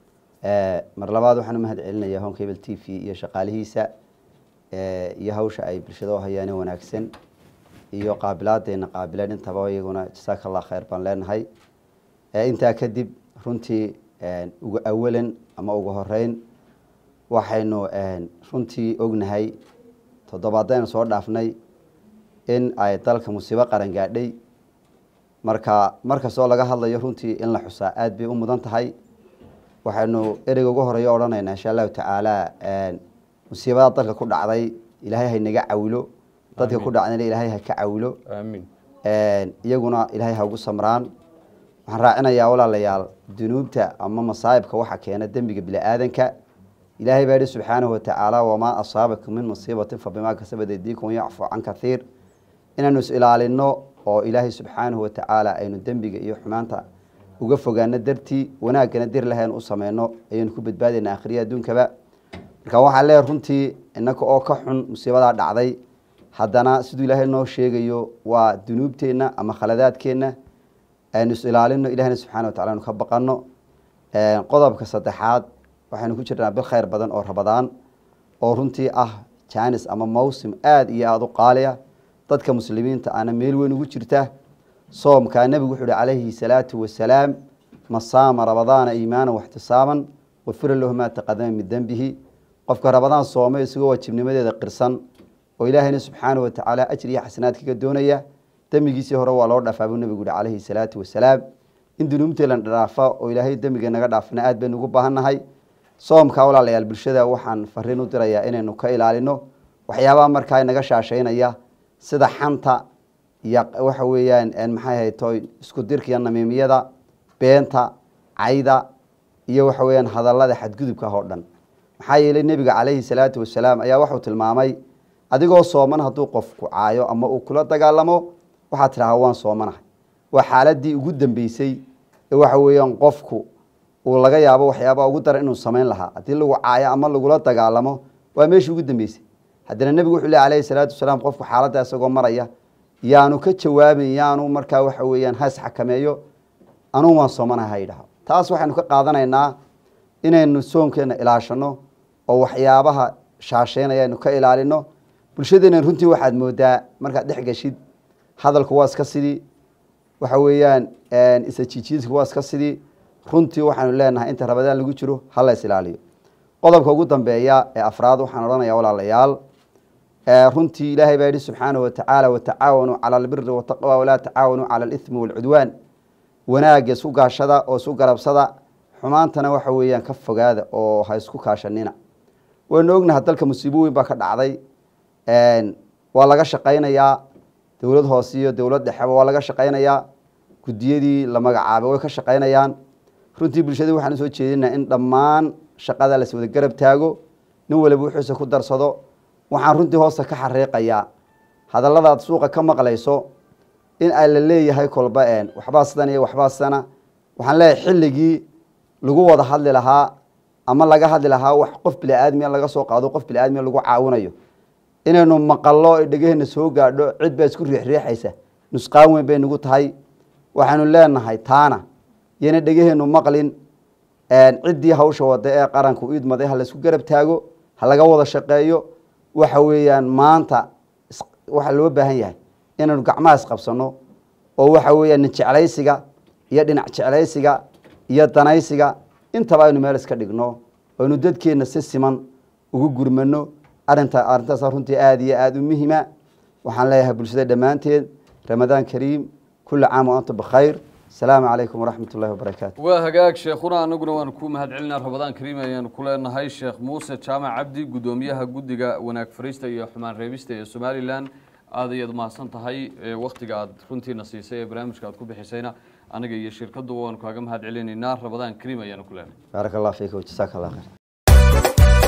Eh, mar labaad waxaan u mahad celinayaa home cable t v iyo shaqaalihiisa eh, iyo hawsha ay bulshada u hayaan ee wanaagsan iyo qaabilaadeena qaabileen intaba iyaguna jasaaka allah khayr baan leenahay Eh, intaa kadib runtii eh, ugu awalan ama ugu horeyn waxaynu eh, runtii ognahay toddobaadaynu soo dhaafnay in ay dalka musiibo qaran gaadhay marka markastoo laga hadlayo runtii in la xusaa aad bay u mudan tahay waxaynu ereyga ugu horeeya odhanaynaa insha allahu tacaala musiibada dalka ku dhacday ilaahay haynaga cawilo dadka ku dhacdayna ilaahay ha ka cawilo aamiin iyaguna ilaahay ha ugu samraan waxaan raacinayaa walaalayaal dunuubta ama masaa'ibka waxa keena dembiga bini-aadanka ilaahay baa yihi subxaanahu watacaala wamaa asaabakum min musiibatin fabimaa kasabat aydiikum yacfu can kathiir inaanu is ilaalino oo ilaahay subxaanahu watacaala aynu dembiga iyo xumaanta uga fogaano dartii wanaaggana dir lahayn u sameyno ayaynu ku badbaadayna akhriya adduunkaba marka waxaa leeyahay runtii innaka oo ka xun musiibadaa dhacday haddana siduu ilaahay noo sheegayo waa dunuubteenna ama khaladaadkeenna aynu is ilaalino ilahina subxana watacala aynu ka baqano qodobka saddexaad waxaynu ku jirnaa bil khayr badan oo rabadaan oo runtii ah jaanis ama mawsim aada iyo aada u qaaliya dadka muslimiinta ana meel weyn ugu jirta soomkaa nebigu wuxuu uhi calayhi salaatu wasalaam man saama rabadaana iimaana waxtisaaban wafira lahu maa taqadama min dembihi qofka rabadaan soomay isagoo waajibnimadeeda qirsan oo ilaahayna subxaana watacaala ajri iyo xasanaad kaga doonaya dembigiisii hore waa loo dhaafaa buu nebigu yihi calayhi salaatu wasalaam in dunuubteelan dhaafa oo ilaahay dembiga naga dhaafna aad baynu ugu baahannahay soomka walaalayaal bulshada waxaan fariin u dirayaa inaynu ka ilaalino waxyaabaha markaa naga shaashaynaya sida xanta iyo waxa weeyaan maxay hayto isku dirka iyo namiimiyada beenta cayda iyo waxa weeyaan hadallada xadgudubka oo dhan maxaa yeelay nebiga calayhi salaatu wasalaam ayaa waxuu tilmaamay adigoo sooman hadduu qofku caayo ama uu kula dagaalamo waxaad tidhahaa waan soomanahay waa xaaladii ugu dambeysay ee waxa weeyaan qofku uu laga yaabo waxyaaba ugu daran inuu samayn lahaa haddii lagu caayo ama lagula dagaalamo waa meeshii ugu dambeysay haddana nebigu wuxuu leh alayhi salaatu wasalaam qofku xaaladda isagoo maraya yaanu ka jawaabin yaanu markaa waxa weeyaan has xakameeyo anugu waan soomanahay ha yidhaho taas waxaynu ka qaadanaynaa inaynu soonkeena ilaashano oo waxyaabaha shaasheynaya aynu ka ilaalino bulshadeena runtii waxaad moodaa markaad dhex geshid hadalku waa iska sidii waxa weeyaan isajiijiidku waa iska sidii runtii waxaanu leenahay inta rabadaan lagu jiro hala is ilaaliyo qodobka ugu dambeeya ee afraad waxaan odhanaya walaalayaal runtii ilaahay baa yihi subxaanahu watacaala watacaawanuu cala albiri wataqwa walaa tacaawanuu cala alithmi waalcudwaan wanaagga isku gaashada oo isku garabsada xumaantana waxa weeyaan ka fogaada oo ha isku kaashanina waynu ognaha dalka musiibo weyn baa ka dhacday waa laga shaqaynayaa dowlad hoose iyo dowlad dhexeba waa laga shaqaynayaa guddiyadii la magacaabay way ka shaqaynayaan runtii bulshadii waxaan usoo jeedinaa in dhammaan shaqada las wada garab taago nin waliba wuxuuse ku darsado waxaan runtii hoosta ka xariiqayaa hadalladaad suuqa ka maqlayso in ay la leeyahay kolba een waxbaa sidan iyo waxbaa sidana waxaan leeyahay xilligii lagu wada hadli lahaa ama laga hadli lahaa wax qof bili-aadmiya laga soo qaado qof bili-aadmiya lagu caawinayo inaynu maqallo dhegaheenna soo gaadho cid baa isku riixriixaysa nusqaan weyn bay nagu tahay waxaanu leenahay taana yana dhegaheennu maqlin ciddii hawsha wada ee qaranku idmaday ha laysku garab taago ha laga wada shaqeeyo waxa weeyaan maanta waxaa loo baahan yahay inaynu gacmaha isqabsano oo waxa weeyaan nin jeclaysiga iyo dhinac jeclaysiga iyo danaysiga intaba aynu meel iska dhigno aynu dadkeenna si siman ugu gurmano arinta arrintaas runtii aada iyo aada u muhima waxaan leeyahay bulshada dhammaanteed ramadaan kariim kula caam wa antum bikhayr asalaamu calaykum waraxmat ullahi wabarakaatu waa hagaag sheekhuna anaguna waanu ku mahad celinaa rabadaan kariim ayaanu ku leenahay sheekh muuse jaamac cabdi guddoomiyaha guddiga wanaag fariista iyo xumaan reebista ee somalilan aad ayaad mahadsan tahay waktiga aad runtiina siisay ee barnaamijka aad ku bixisayna anaga iyo shirkadduba waanu kaaga mahad celinaynaa rabadaan kariim ayaanu ku leenahay baaraka allah fiika wajasaaka allah khayr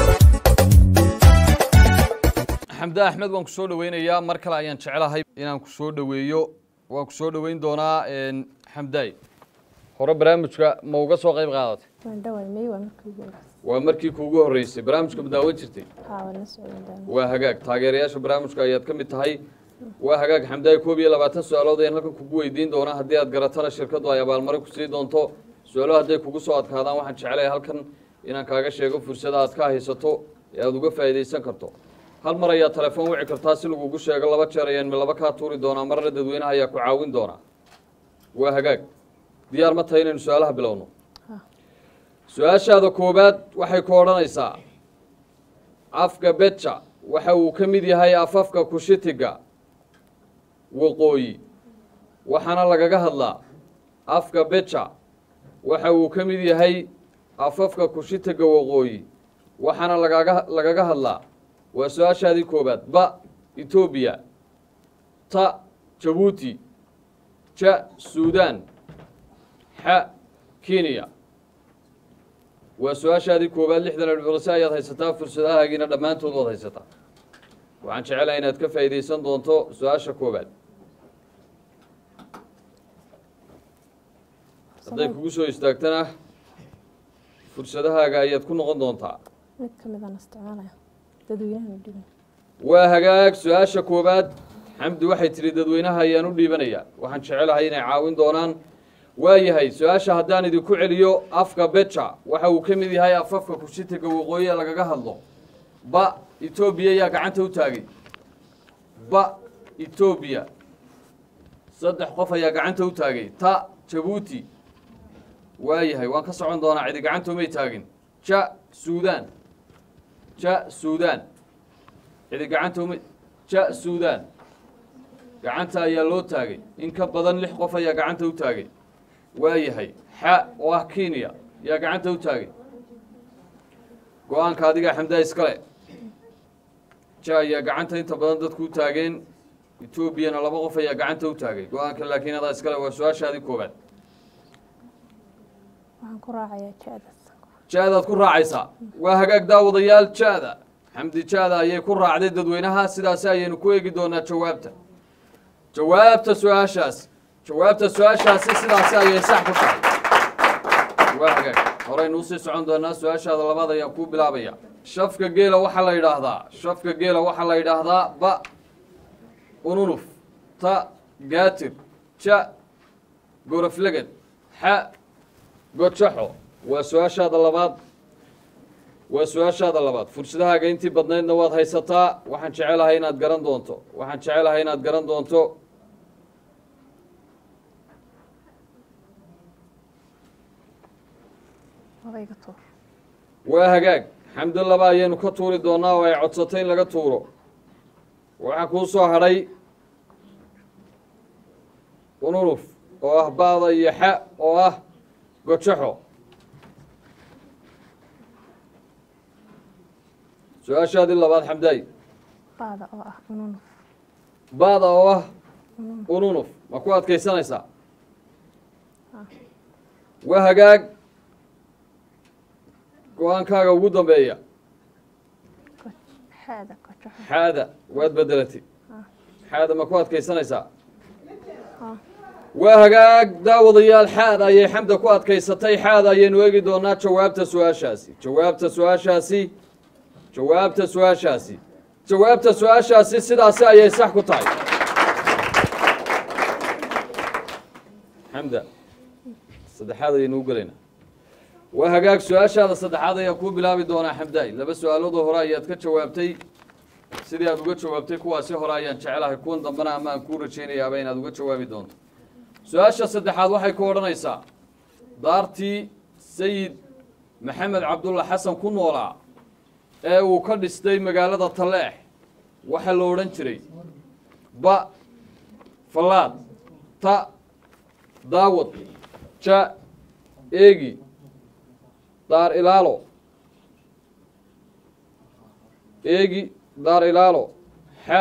xamde axmed waan ku soo dhoweynayaa mar kale ayaan jeclahay inaan ku soo dhoweeyo waan ku soo dhoweyn doonaa xamdaay hore barnaamijka ma uga soo qayb qaadatay waan dhaway may waa markii ugu horreysay waa markii kuugu horreysay barnaamijka ma daawan jirtay haa waan la socon doonaa waa hagaag taageerayaasha barnaamijka ayaad ka mid tahay waa hagaag xamdaay koob iyo labaatan su-aalood ayaan halkan kugu weydiin doonaa haddii aad garatana shirkaddu ay abaalmarin ku sii doonto su-aalo hadday kugu soo adkaadaan waxaan jeclahay halkan inaan kaaga sheego fursada aad ka haysato ee aada uga faa'iidaysan karto hal mar ayaa telefoon wici kartaa si lagugu sheego laba jeer ayaan laba kaa tuuri doonaa marna dadweynaha ayaa ku caawin doonaa waa hagaag diyaar ma tahay inaynu su-aalaha bilowno su-aashaada koowaad waxay ku odhanaysaa afka beja waxa uu ka mid yahay afafka kushitiga waqooyi waxaana lagaga hadlaa afka beja waxa uu ka mid yahay afafka kushitiga waqooyi waxaana lagaga lagaga hadlaa waa su-aashaadii koowaad ba etoobiya ta jabuuti ja suudan xa kenya waa su-aashaadii koowaad lixdan alcurase ayaad haysataa fursadahaagiina dhammaantood waad haysataa waxaan jecelahay inaad ka faa'iidaysan doonto su-aasha koowaad hadday kugu soo istaagtana fursadahaaga ayaad ku noqon doontaa mid ka mid aan isticmaalaya dadweynahan u dhiban waa hagaag su-aasha koowaad xamdi waxay tidhi dadweynaha ayaan u dhiibanayaa waxaan jecelahay inay caawin doonaan waayahay su-aasha haddaan idinku celiyo afka beja waxa uu ka mid yahay afafka kushitiga waqooyi ee lagaga hadlo ba etoobiya yaa gacanta u taagay ba etoobiya saddex qof ayaa gacanta u taagay ta jabuuti waayahay waan ka socon doonaa cidi gacanta umay taagin ja suudaan ja suudaan cidi gacanta uma ja suudaan gacanta ayaa loo taagay in ka badan lix qof ayaa gacanta u taagay waayahay xa oo ah kenya yaa gacanta u taagay go-aanka adigaa xamdaa iskale ja ayaa gacanta inta badan dadku u taageen etoobiyana laba qof ayaa gacanta u taagay go-aanka laakiin adaa iskale waa su-aashaadii koobaad waxaan ku raacayaa ja'daas ja-daad ku raacaysaa waa hagaag daawadayaal ja-da xamdi ja-da ayay ku raacday dadweynaha sidaasi ayaynu ku eegi doonaa jawaabta jawaabta su-aashaasi jawaabta su-aashaasi sidaasi ayay sax ku tahay waa hagaag horaynu usii socon doonaa su-aashaada labaad ayaan kuu bilaabaya shafka geela waxaa la yidhaahdaa shafka geela waxaa la yidhaahdaa ba ununuf ta gaatir ja gorofleged xa gojaxo waa su-aashaada labaad waa su-aashaada labaad fursadahaaga intii badnaydna waad haysataa waxaan jecelahay inaad garan doonto waxaan jecelahay inaad garan doonto odayga tuur waa hagaag xamdo laba ayaynu ka tuuri doonaa oo ay codsatay in laga tuuro waxaa kuu soo hadhay ununuf oo ah baada iyo xa oo ah gojaxo su-aashaadii labaad xamdaay baada oo ah ununuf baada oo ah ununuf ma ku adkaysanaysaa waa hagaag go-aankaaga ugu dambeeya xaada kojaxo xaada waad bedelatay xaada ma ku adkaysanaysaa waa hagaag daawadayaal xaada ayay xamda ku adkaysatay xaada ayaynu eegi doonaa jawaabta su-aashaasi jawaabta su-aashaasi jawaabta su-aashaasi jawaabta su-aashaasi sidaasi ayay sax ku tahay xamda saddexaad ayaynu u gelaynaa waa hagaag su-aashaada saddexaad ayaa kuu bilaabi doonaa xamdaay laba su-aaloodoo hore ayaad ka jawaabtay sidii aad uga jawaabtay kuwaasi hore ayaan jecelahay kuwan dambena ama aan kuu rajaynayaaba inaad uga jawaabi doonto su-aasha saddexaad waxay ku odhanaysaa daartii sayid maxamed cabdulla xasan ku noolaa ee uu ka dhistay magaalada talleex waxaa la odhan jiray ba fallaad ta daawad ja eegi daar ilaalo eegi daar ilaalo xa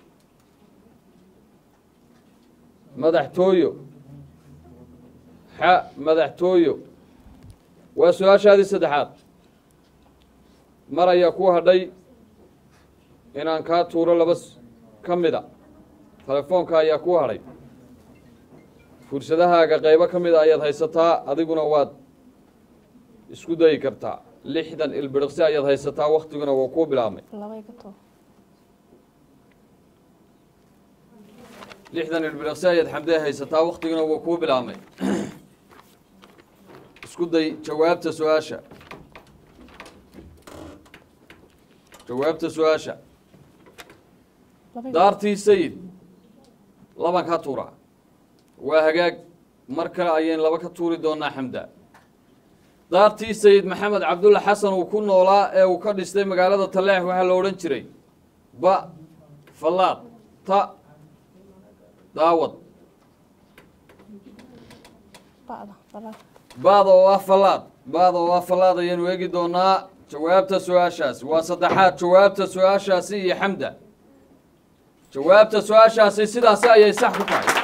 madaxtooyo xa madaxtooyo waa su-aashaadii saddexaad mar ayaa ku hadhay inaan kaa tuuro laba s- ka mida telefoonka ayaa ku hadhay fursadahaaga qaybo ka mida ayaad haysataa adiguna waad isku dayi kartaa lixdan ilbiriqsi ayaad haysataa waktiguna waa kuu bilaabmay labayga tuur lixdan ilbiriqsi ayaad xamdee haysataa waktiguna waa kuu bilaabmay isku day jawaabta su-aasha jawaabta su-aasha labayga daartii sayid laban ka tuura waa hagaag mar kale ayayn laba ka tuuri doonaa xamda daartii sayid maxamed cabdulla xasan uu ku noolaa ee uu ka dhistay magaalada talleex waxaa la odhan jiray ba fallaad ta daawad ba'da balaad baada oo ah fallaad baada oo ah fallaad ayaynu eegi doonaa jawaabta su-aashaasi waa saddexaad jawaabta su-aashaasi iyo xamda jawaabta su-aashaasi sidaasi ayay sax ku tahay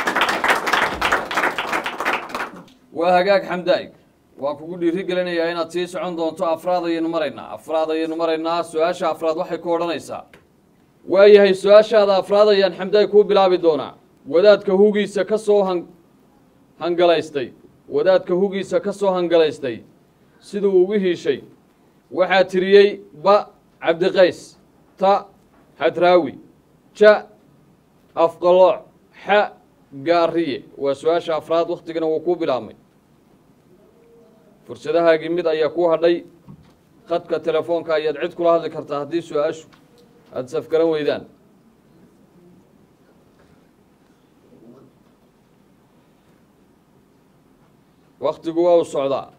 waa hagaag xamdaay waan kugu dhiiri gelinayaa inaad sii socon doonto afraad ayaynu maraynaa afraad ayaynu maraynaa su-aasha afraad waxay ku odhanaysaa waayahay su-aashaada afraad ayaan xamdaay kuu bilaabi doonaa wadaadka hugiisa ka soo han hangalaystay wadaadka hugiisa ka soo hangalaystay siduu ugu hiishay waxaa tiriyey ba cabdiqays ta xadraawi ja afqalooc xa gaariye waa su-aasha afraad wakhtigana wuu kuu bilaabmay fursadahaagii mid ayaa kuu hadhay khadka telefoonka ayaad cid kula hadli kartaa haddii su-aashu aada safgaran weydaan waktigu waa u socdaa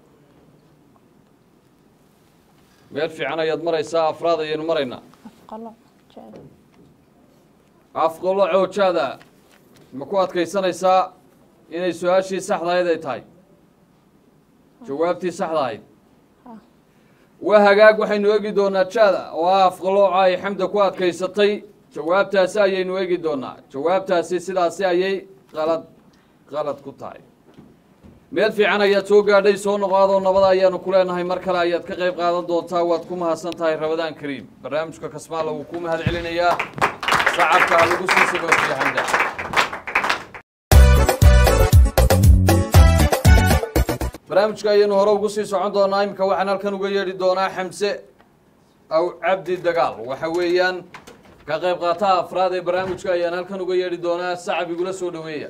meel fiican ayaad maraysaa afraad ayaynu maraynaa afqalo jecel afqolo coojaada ma ku adkaysanaysaa inay su-aashii saxda ahayd ay tahay jawaabtii saxda ahayd waa hagaag waxaynu eegi doonaa jaada oo ah afqalooca ay xamda ku adkaysatay jawaabtaasi ayaynu eegi doonaa jawaabtaasi sidaasi ayay qalad qalad ku tahay meel fiican ayaad soo gaadhay soo noqoadoo nabada ayaanu ku leenahay mar kale ayaad ka qayb qaadan doontaa waad ku mahadsan tahay rabadaan kariim barnaamijka kasmaala wuu ku mahad celinayaa sacabka ha lagu sii sagootiyo xamda barnaamijka ayaynu hore ugu sii socon doonaa iminka waxaan halkan uga yeedhi doonaa xamse aw cabdi dagaal waxa weeyaan ka qayb qaataha afraad ee barnaamijka ayaan halkan uga yeedhi doonaa sacab igula soo dhaweeya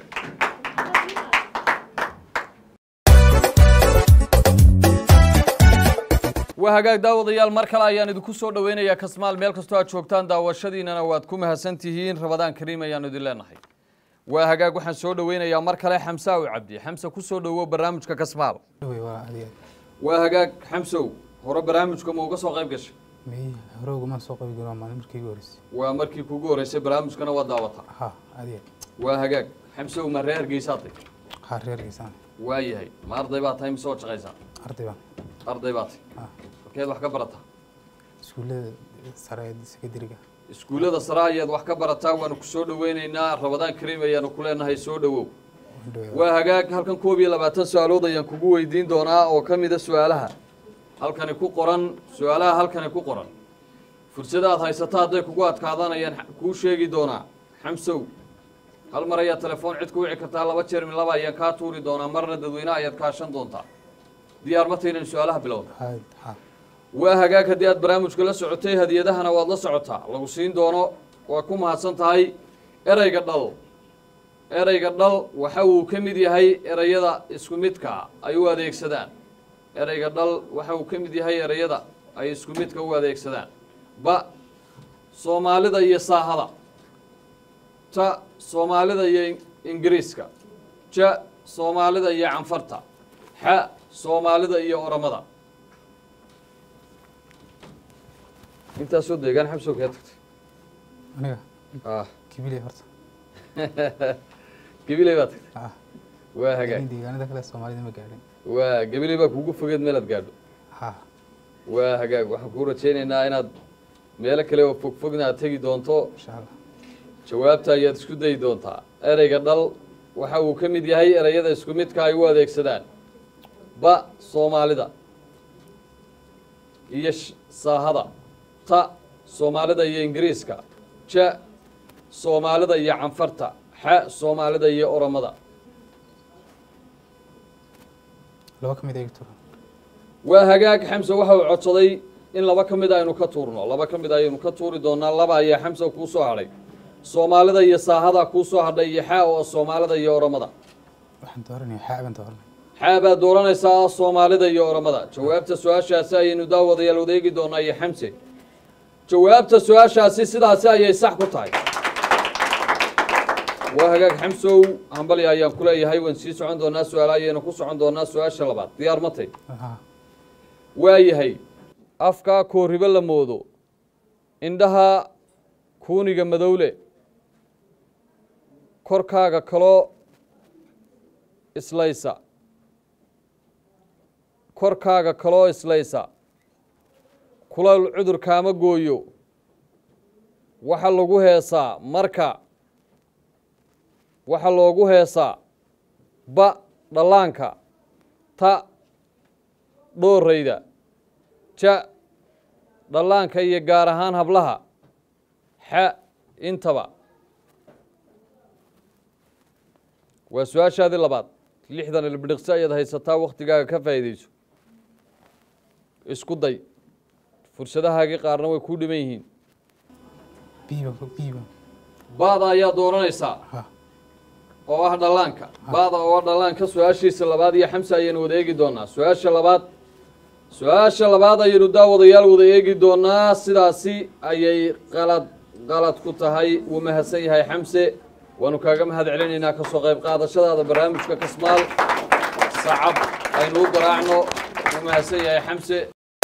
waa hagaag daawadayaal mar kale ayaan idinku soo dhaweynayaa kasmaal meel kastoo aad joogtaan daawashadiinana waad ku mahadsan tihiin rabadaan kariim ayaanu idin leenahay waa hagaag waxaan soo dhaweynayaa mar kale xamse aw cabdi xamse ku soo dhawow barnaamijka kasmaal dhawey waa adiga waa hagaag xamsow hore barnaamijka ma uga soo qayb gashay may hore ugumaan soo qabi jirin waa maalin markii igu horeysay waa markii kugu horeysay barnaamijkana waa daawata ha adiga waa hagaag xamsow ma reer hargeysaatay ha reergeysaan waa yahay ma arday baa tahay mise waad shaqaysaa arday baan arday baa tahay ha halkeed wax ka barataa iskuullada sare ee sekondariga iskuullada sare ayaad wax ka barataa waanu ku soo dhaweyneynaa rabadaan kariim ayaanu ku leenahay soo dhawow waan dhawey waa hagaag halkan koob iyo labaatan su-aalood ayaan kugu weydiin doonaa oo ka mida su-aalaha halkani ku qoran su-aalaha halkani ku qoran fursada aad haysato hadday kugu adkaadaan ayaan kuu sheegi doonaa xamsow hal mar ayaad telefoon cid ku wici kartaa laba jeer min laba ayaan kaa tuuri doonaa marna dadweyne ayaad kaashan doontaa diyaar ma taynan su-aalaha bilowda ha ha waa hagaag haddii aad barnaamijka la socotay hadiyadahana waad la socotaa lagu siin doono waa ku mahadsan tahay ereyga dhal ereyga dhal waxa uu ka mid yahay ereyada isku midka ay u adeegsadaan ereyga dhal waxa uu ka mid yahay ereyada ay isku midka u adeegsadaan ba soomaalida iyo saahada ta soomaalida iyo ingiriiska ja soomaalida iyo canfarta xa soomaalida iyo oramada intaasoo deegaan xabsow kaa tagtay aniga ah kibiley horta gabiley baa tagtay ha waa hagaag laakiin deegaanada kale soomaalida ma gaadhin waa gabiley baa kuugu fogeed meelaad gaadho ha waa hagaag waxaan kuu rajaynaynaa inaad meelo kale oo fogfogna aad tegi doonto insha allah jawaabta ayaad isku dayi doontaa ereyga dhal waxa uu ka mid yahay ereyada isku midka ay u adeegsadaan ba soomaalida iyo sh- saahada ta soomaalida iyo ingiriiska ja soomaalida iyo canfarta xa soomaalida iyo oromada laba ka mid eegi tura waa hagaag xamse waxa uu codsaday in laba ka mid aynu ka tuurno laba ka mid ayaynu ka tuuri doonaa laba ayaa xamse kuu soo hadhay soomaalida iyo saahada kuu soo hadhay iyo xa oo soomaalida iyo oromada waxaan dooranaya xaa baan dooranaya xaa baad dooranaysaa soomaalida iyo oromada jawaabta su-aashaasi ayaynu daawadayaal wadeegi doonaa iyo xamse jawaabta su-aashaasi sidaasi ayay sax ku tahay waa hagaag xamsow hambali ayaan ku leeyahay waan sii socon doonaa su-aala ayaynu ku socon doonaa su-aasha labaad diyaar ma tay ha waayahay afkaa kooribo la moodo indhaha kuuniga madowle korkaaga kaloo islaysa korkaaga kaloo islaysa kulal cudur kaama gooyo waxa lagu heesaa marka waxa loogu heesaa ba dhallaanka ta dhoorayda ja dhallaanka iyo gaar ahaan hablaha xa intaba waa su-aashaadii labaad lixdan ilbidhiqsi ayaad haysataa wakhtigaaga ka faa'iidayso isku day fursadahaagii qaarna way kuu dhiman yihiin biiba biiba baada ayaa dooranaysaa ha oo ah dhallaanka baada oo ah dhallaanka su-aashiisa labaad iyo xamse ayaynu wada eegi doonaa su-aasha labaad su-aasha labaad ayaynu daawadayaal wada eegi doonaa sidaasi ayay qalad qalad ku tahay wuu mahadsan yahay xamse waanu kaaga mahad celinaynaa kasoo qayb qaadashadaada barnaamijka kasmaal sacab aynu u garaacno wuu mahadsan yahay xamse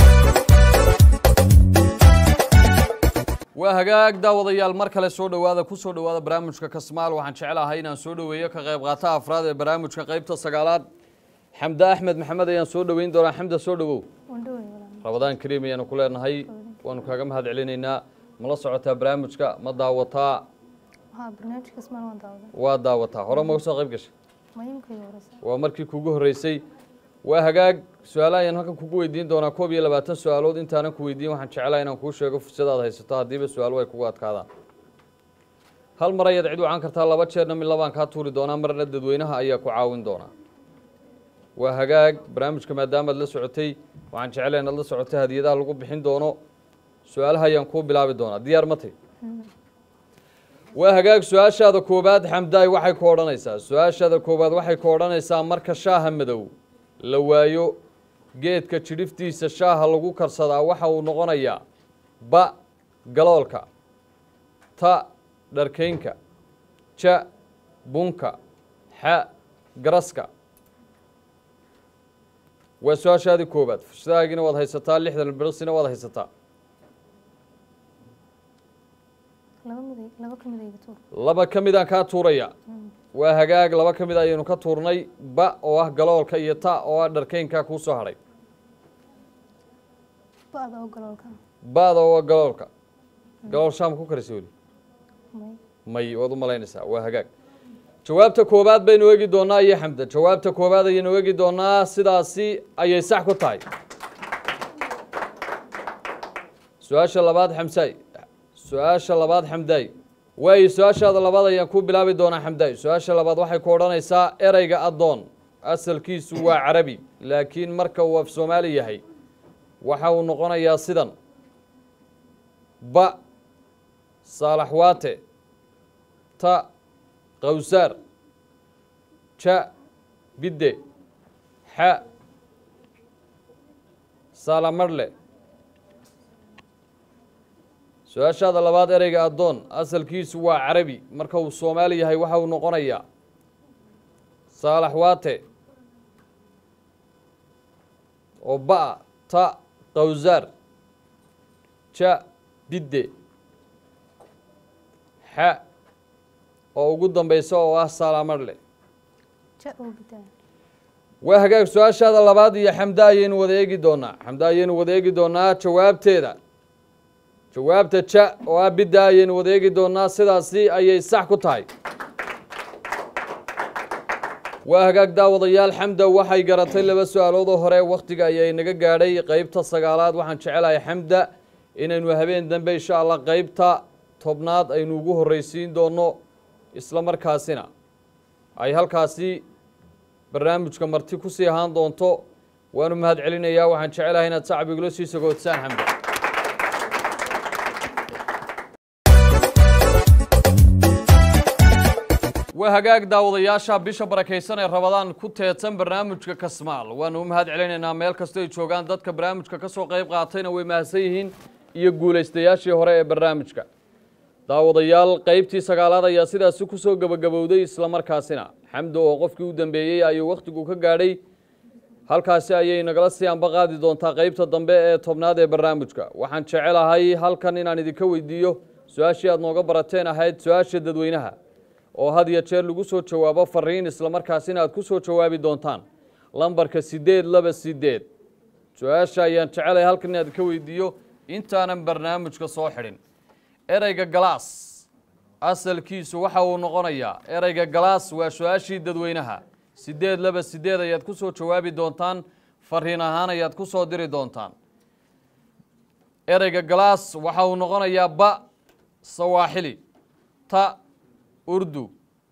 waa hagaag daawadayaal mar kale soo dhowaada ku soo dhowaada barnaamijka kasmaal waxaan jeclahay inaan soo dhoweeyo ka qayb qaataha afraad ee barnaamijka qaybta sagaalaad xamde axmed maxamed ayaan soo dhoweyn doonaa xamda soo dhowow wandhowey walaal rabadaan kariim ayaanu ku leenahay waanu kaaga mahad celinaynaa ma la socotaa barnaamijka ma daawataa haa barnaamijka ismaan waan daawaday waa daawataa hore ma soo qayb gashay mayimkayga horeysa waa markii kugu horreysay waa hagaag su-aalaha ayaan halkan kugu weydiin doonaa koob iyo labaatan su-aalood intaanan ku weydiin waxaan jeclahay inaan kuu sheego fursadaad haysato haddiiba su-aaluhu ay kugu adkaadaan hal mar ayaad cid wacan kartaa laba jeerna mid labaan kaa tuuri doonaa marna dadweynaha ayaa ku caawin doonaa waa hagaag barnaamijka maadaamaad la socotay waxaan jeclahay inaad la socotay hadiyadaha lagu bixin doono su-aalaha ayaan kuu bilaabi doonaa diyaar ma tay waa hagaag su-aashaada koowaad xamdaay waxay ku odhanaysaa su-aashaada koowaad waxay ku odhanaysaa marka shaaha madow la waayo geedka jidhiftiisa shaaha lagu karsadaa waxa uu noqonayaa ba galoolka ta dharkaynka ja bunka xa garaska waa su-aashaadii koowaad fushadaagina waad haysataa lixdan birsina waad haysataa laba miday laba ka midayga tuur laba ka midaan kaa tuuraya waa hagaag laba ka mid ayaynu ka tuurnay ba oo ah galoolka iyo ta oo ah dharkaynka kuu soo hadhay ba-da oo galoolka ba'da oo ah galoolka galool shaam ku karisa weli may may waad u malaynaysaa waa hagaag jawaabta koowaad baynu eegi doonaa iyo xamda jawaabta koowaad ayaynu eegi doonaa sidaasi ayay sax ku tahay su-aasha labaad xamsaay su-aasha labaad xamdaay waayo su-aashaada labaad ayaan ku bilaabi doonaa xamdaay su-aasha labaad waxay ku odhanaysaa ereyga addoon asalkiisu waa carabi laakiin marka uu af soomaali yahay waxa uu noqonayaa sidan ba saalaxwaate ta qawsaar ja bidde xa saalamarle su-aashaada labaad ereyga addoon asalkiisu waa carabi marka uu soomaali yahay waxa uu noqonayaa saalaxwaate oo ba ta qawsaar ja bidde xa oo ugu dambeysa oo ah saalamarle ja oo bidaa waa hagaag su-aashaada labaad iyo xamda ayaynu wada eegi doonaa xamda ayaynu wada eegi doonaa jawaabteeda jawaabta ja oo ah bidda ayaynu wada eegi doonaa sidaasi ayay sax ku tahay waa hagaag daawadayaal xamda waxay garatay laba su-aalood oo hore wakhtiga ayay naga gaadhay qeybta sagaalaad waxaan jecelahay xamda inaynu habeen dambe insha allah qeybta tobnaad aynu ugu horreysiin doono isla markaasina ay halkaasi barnaamijka marti ku sii ahaan doonto waanu mahad celinayaa waxaan jecelahay inaad sacbigula sii sagoodsaan xamda waa hagaag daawadayaasha bisha barakaysan ee rabadaan ku teedsan barnaamijka kasmaal waanu u mahad celinaynaa meel kastoo ay joogaan dadka barnaamijka ka soo qayb qaatayna way mahadsan yihiin iyo guulaystayaashii hore ee barnaamijka daawadayaal qeybtii sagaalaad ayaa sidaasi ku soo gebagabowday islamarkaasina xamdo oo qofkii u dambeeyey ayuu wakhtigu ka gaadhay halkaasi ayay nagala sii anba qaadi doontaa qeybta dambe ee tobnaad ee barnaamijka waxaan jecelahay halkan inaan idinka weydiiyo su-aashii aad nooga barateen ahayd su-aasha dadweynaha oo had iyo jeer lagu soo jawaabo fariin islamarkaasina aad ku soo jawaabi doontaan lambarka siddeed laba siddeed su-aasha ayaan jecelahay halkan inaad ka weydiiyo intaanan barnaamijka soo xidhin ereyga galaas asalkiisu waxa uu noqonayaa ereyga galaas waa su-aashii dadweynaha siddeed laba siddeed ayaad ku soo jawaabi doontaan fariin ahaan ayaad ku soo diri doontaan ereyga galaas waxa uu noqonayaa ba sawaaxili ta urdu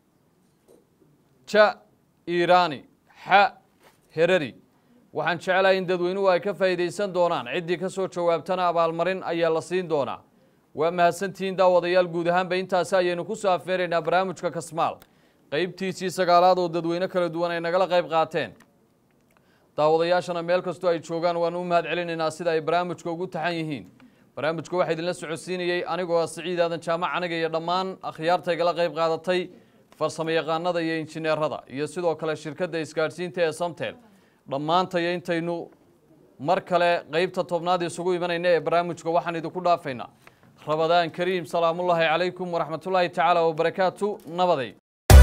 ja iiraani xa herari waxaan jeclahay in dadweynuhu ay ka faa'iidaysan doonaan ciddii ka soo jawaabtana abaalmarin ayaa la siin doonaa waa mahadsantihiin daawadayaal guud ahaanba intaasi ayaynu ku soo afeeraynaa barnaamijka kasmaal qeybtiisii sagaalaad oo dadweyne kala duwan ay nagala qayb qaateen daawadayaashana meel kastoo ay joogaan waanu u mahad celinaynaa sida ay barnaamijka ugu taxan yihiin barnaamijka waxaa idinla socodsiinayey anigoo ah siciid aadan jaamac aniga iyo dhammaan akhyaarta igala qayb qaadatay farsamo yaqaanada iyo injineerada iyo sidoo kale shirkadda isgaadhsiinta ee samtel dhammaantayo intaynu mar kale qeybta tobnaad isugu imanayna ee barnaamijka waxaan idinku dhaafaynaa rabadaan kariim salaamullaahi calaykum waraxmatullaahi tacaala wabarakaatu nabaday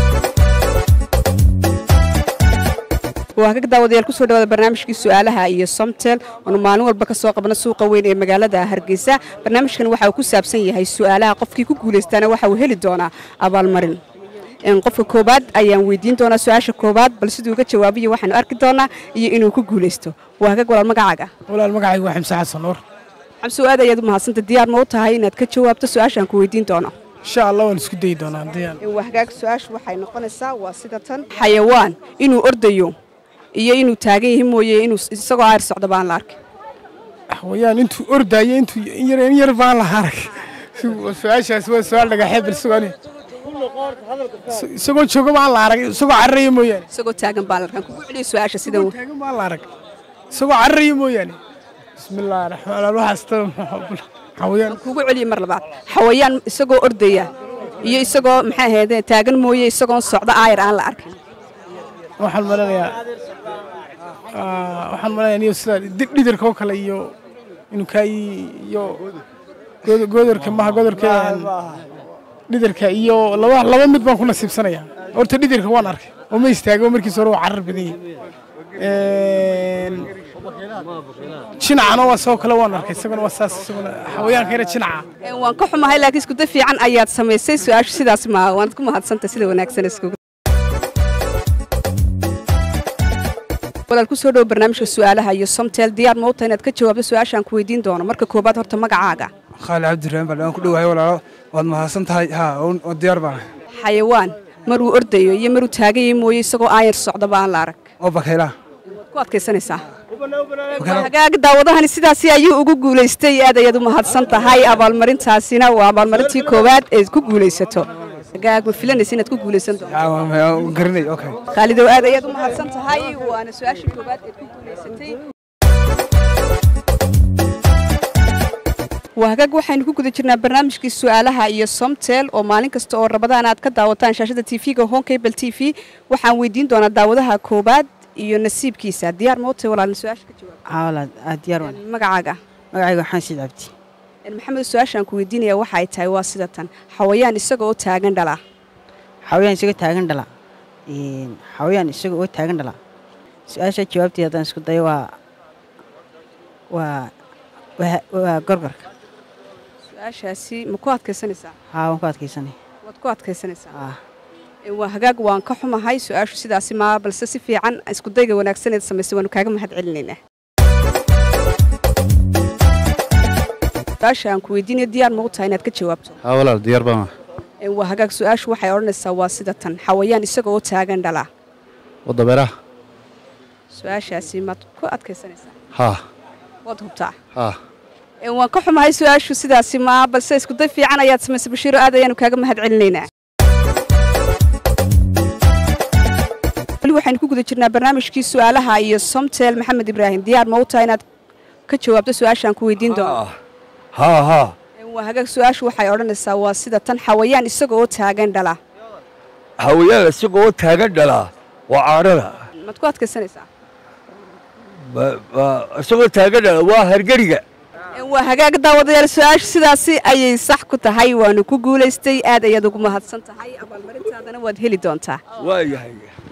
waa kaga daawadayaal kusoo dhawaada barnaamijkii su-aalaha iyo somtel oonu maalin walba ka soo qabno suuqa weyn ee magaalada hargeysa barnaamijkan waxa uu ku saabsan yahay su-aalaha qofkii ku guulaystaana waxa uu heli doonaa abaalmarin qofka koobaad ayaan weydiin doonaa su-aasha koobaad bal siduu uga jawaabiyo waxaanu arki doonaa iyo inuu ku guulaysto waa hagag walaal magacaaga walaal magacaygu waa xamse xasan nuur xamse aad ayaad u mahadsanta diyaar ma u tahay inaad ka jawaabto su-aashaan ku weydiin doono insha allah waan isku dayi doonaa diyaan waa hagaag su-aashu waxay noqonaysaa waa sida tan xayawaan inuu ordayo iyo inuu taagan yahay mooye inuu isagoo aar socdo baan la arkay xawayaan intuu ordaayo intuu in yar in yar baan laha arag su-aashaas waa su-aal dhagaxeed bal sugaani isagoo jooga baan la arag isagoo cararaya mooyaane isagoo taagan baan la arkaan kugu celiyo su-aasha sida isagoo taagan baan la arag isagoo cararaya mooyaane bismillaahi raxmaan raxiim waxaas ta xawayaan kugu celiyo mar labaad xawayaan isagoo ordaya iyo isagoo maxay ahayd taagan mooye isagoon socdo aayar aan la arkin waxaan malanayaa waxaan malanayaa niyo sida dhidharka oo kale iyo inuu kaa iyo godorka maha godorka dhidharka iyo laba laba mid baan ku nasiibsanayaa horta dhidharka waan arkay oo ma istaago markiis hore waa carar badan yahay jinacana waa sidoo kale waan arkay isaguna waa saas isaguna xawayaanka yara jinaca waan ka xumahay laakiin iskuda fiican ayaad samaysay su-aashu sidaas ma waanad ku mahadsantay sida wanaagsan iskugu walaal kusoo dhowo barnaamijka su-aalaha iyo somtel diyaar ma u tahay inaad ka jawaabto su-aashaan ku weydiin doono marka koobaad horta magacaaga khaali cabdiraxmaan bal waan ku dhowahay walaalo waad mahadsan tahay haa oo diyaar baan xayawaan maruu ordayo iyo maruu taagan yahay mooye isagoo aayar socdo baan la arag oo bakaylaha ku adkaysanaysaa hagaaga daawadahani sidaasi ayuu ugu guulaystay aad ayaad u mahadsan tahay abaalmarintaasina waa abaalmarintii koowaad eed ku guulaysato hagaag ma filanaysa inaad ku guulaysan doonto garanay okay khaalidow aad ayaad u mahadsan tahay waana su-aashii koowaad eed ku guulaysatay waa hagaag waxaynu ku guda jirnaa barnaamijkii su-aalaha iyo somtel oo maalin kasta oo rabadaan aad ka daawataan shaashada tv-ga honkable t v waxaan weydiin doonaa daawadaha koobaad iyo nasiibkiisa diyaar ma u tahay walaalna su-aasha ka jawaab walaal aad diyaar waan magacaaga magacayga waxaan siid cabdi maxamed su-aashaan ku weydiinaya waxa ay tahay waa sida tan xawayaan isaga oo taagan dhala xawayaan isaga taagan dhala xawayaan isaga oo taagan dhala su-aasha jawaabteeda haddaan isku dayo waa waa waa gorgorka su-aashaasi ma ku adkaysanaysaa haa waan ku adkaysanay waad ku adkaysanaysaa waa hagaag waan ka xumahay su-aashu sidaasi maa balse si fiican iskudayga wanaagsaneed samaysay waanu kaaga mahad celinaynaa su-aasha aan ku weydiinayo diyaar ma u tahay inaad ka jawaabto haa walaal diyaar baan waa hagaag su-aashu waxay odhanaysaa waa sida tan xawayaan isaga oo taagan dhala wadabeeraha su-aashaasi maad ku adkaysanaysaa haa waad hubtaa haa waan ka xumahay su-aashu sidaasi maa balse iskuday fiican ayaad samaysay bashiiro aad ayaanu kaaga mahad celinaynaa weli waxaynu ku guda jirnaa barnaamijkii su-aalaha iyo somtel maxamed ibraahim diyaar ma u tahay inaad ka jawaabto su-aashaan ku weydiin doono haa haa waa hagaag su-aashu waxay odhanaysaa waa sida tan xawayaan isaga oo taagan dhala hawayaan isaga oo taagan dhalaa waa caadhada maad ku adkaysanaysaa isagoo taagan dhala waa hargeriga waa hagaag daawadayaal su-aashu sidaasi ayay sax ku tahay waanu ku guulaystay aad ayaad ugu mahadsan tahay abaalmarintaadana waad heli doontaa waa yahay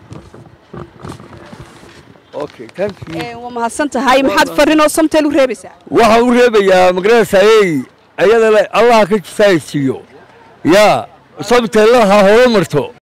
okay thank you waa mahadsan tahay maxaad farrinoo somtel u reebaysaa waxaan u reebayaa magaraasayey ayada le allah ka jisaaysiiyo yaa sabteellaha horo marto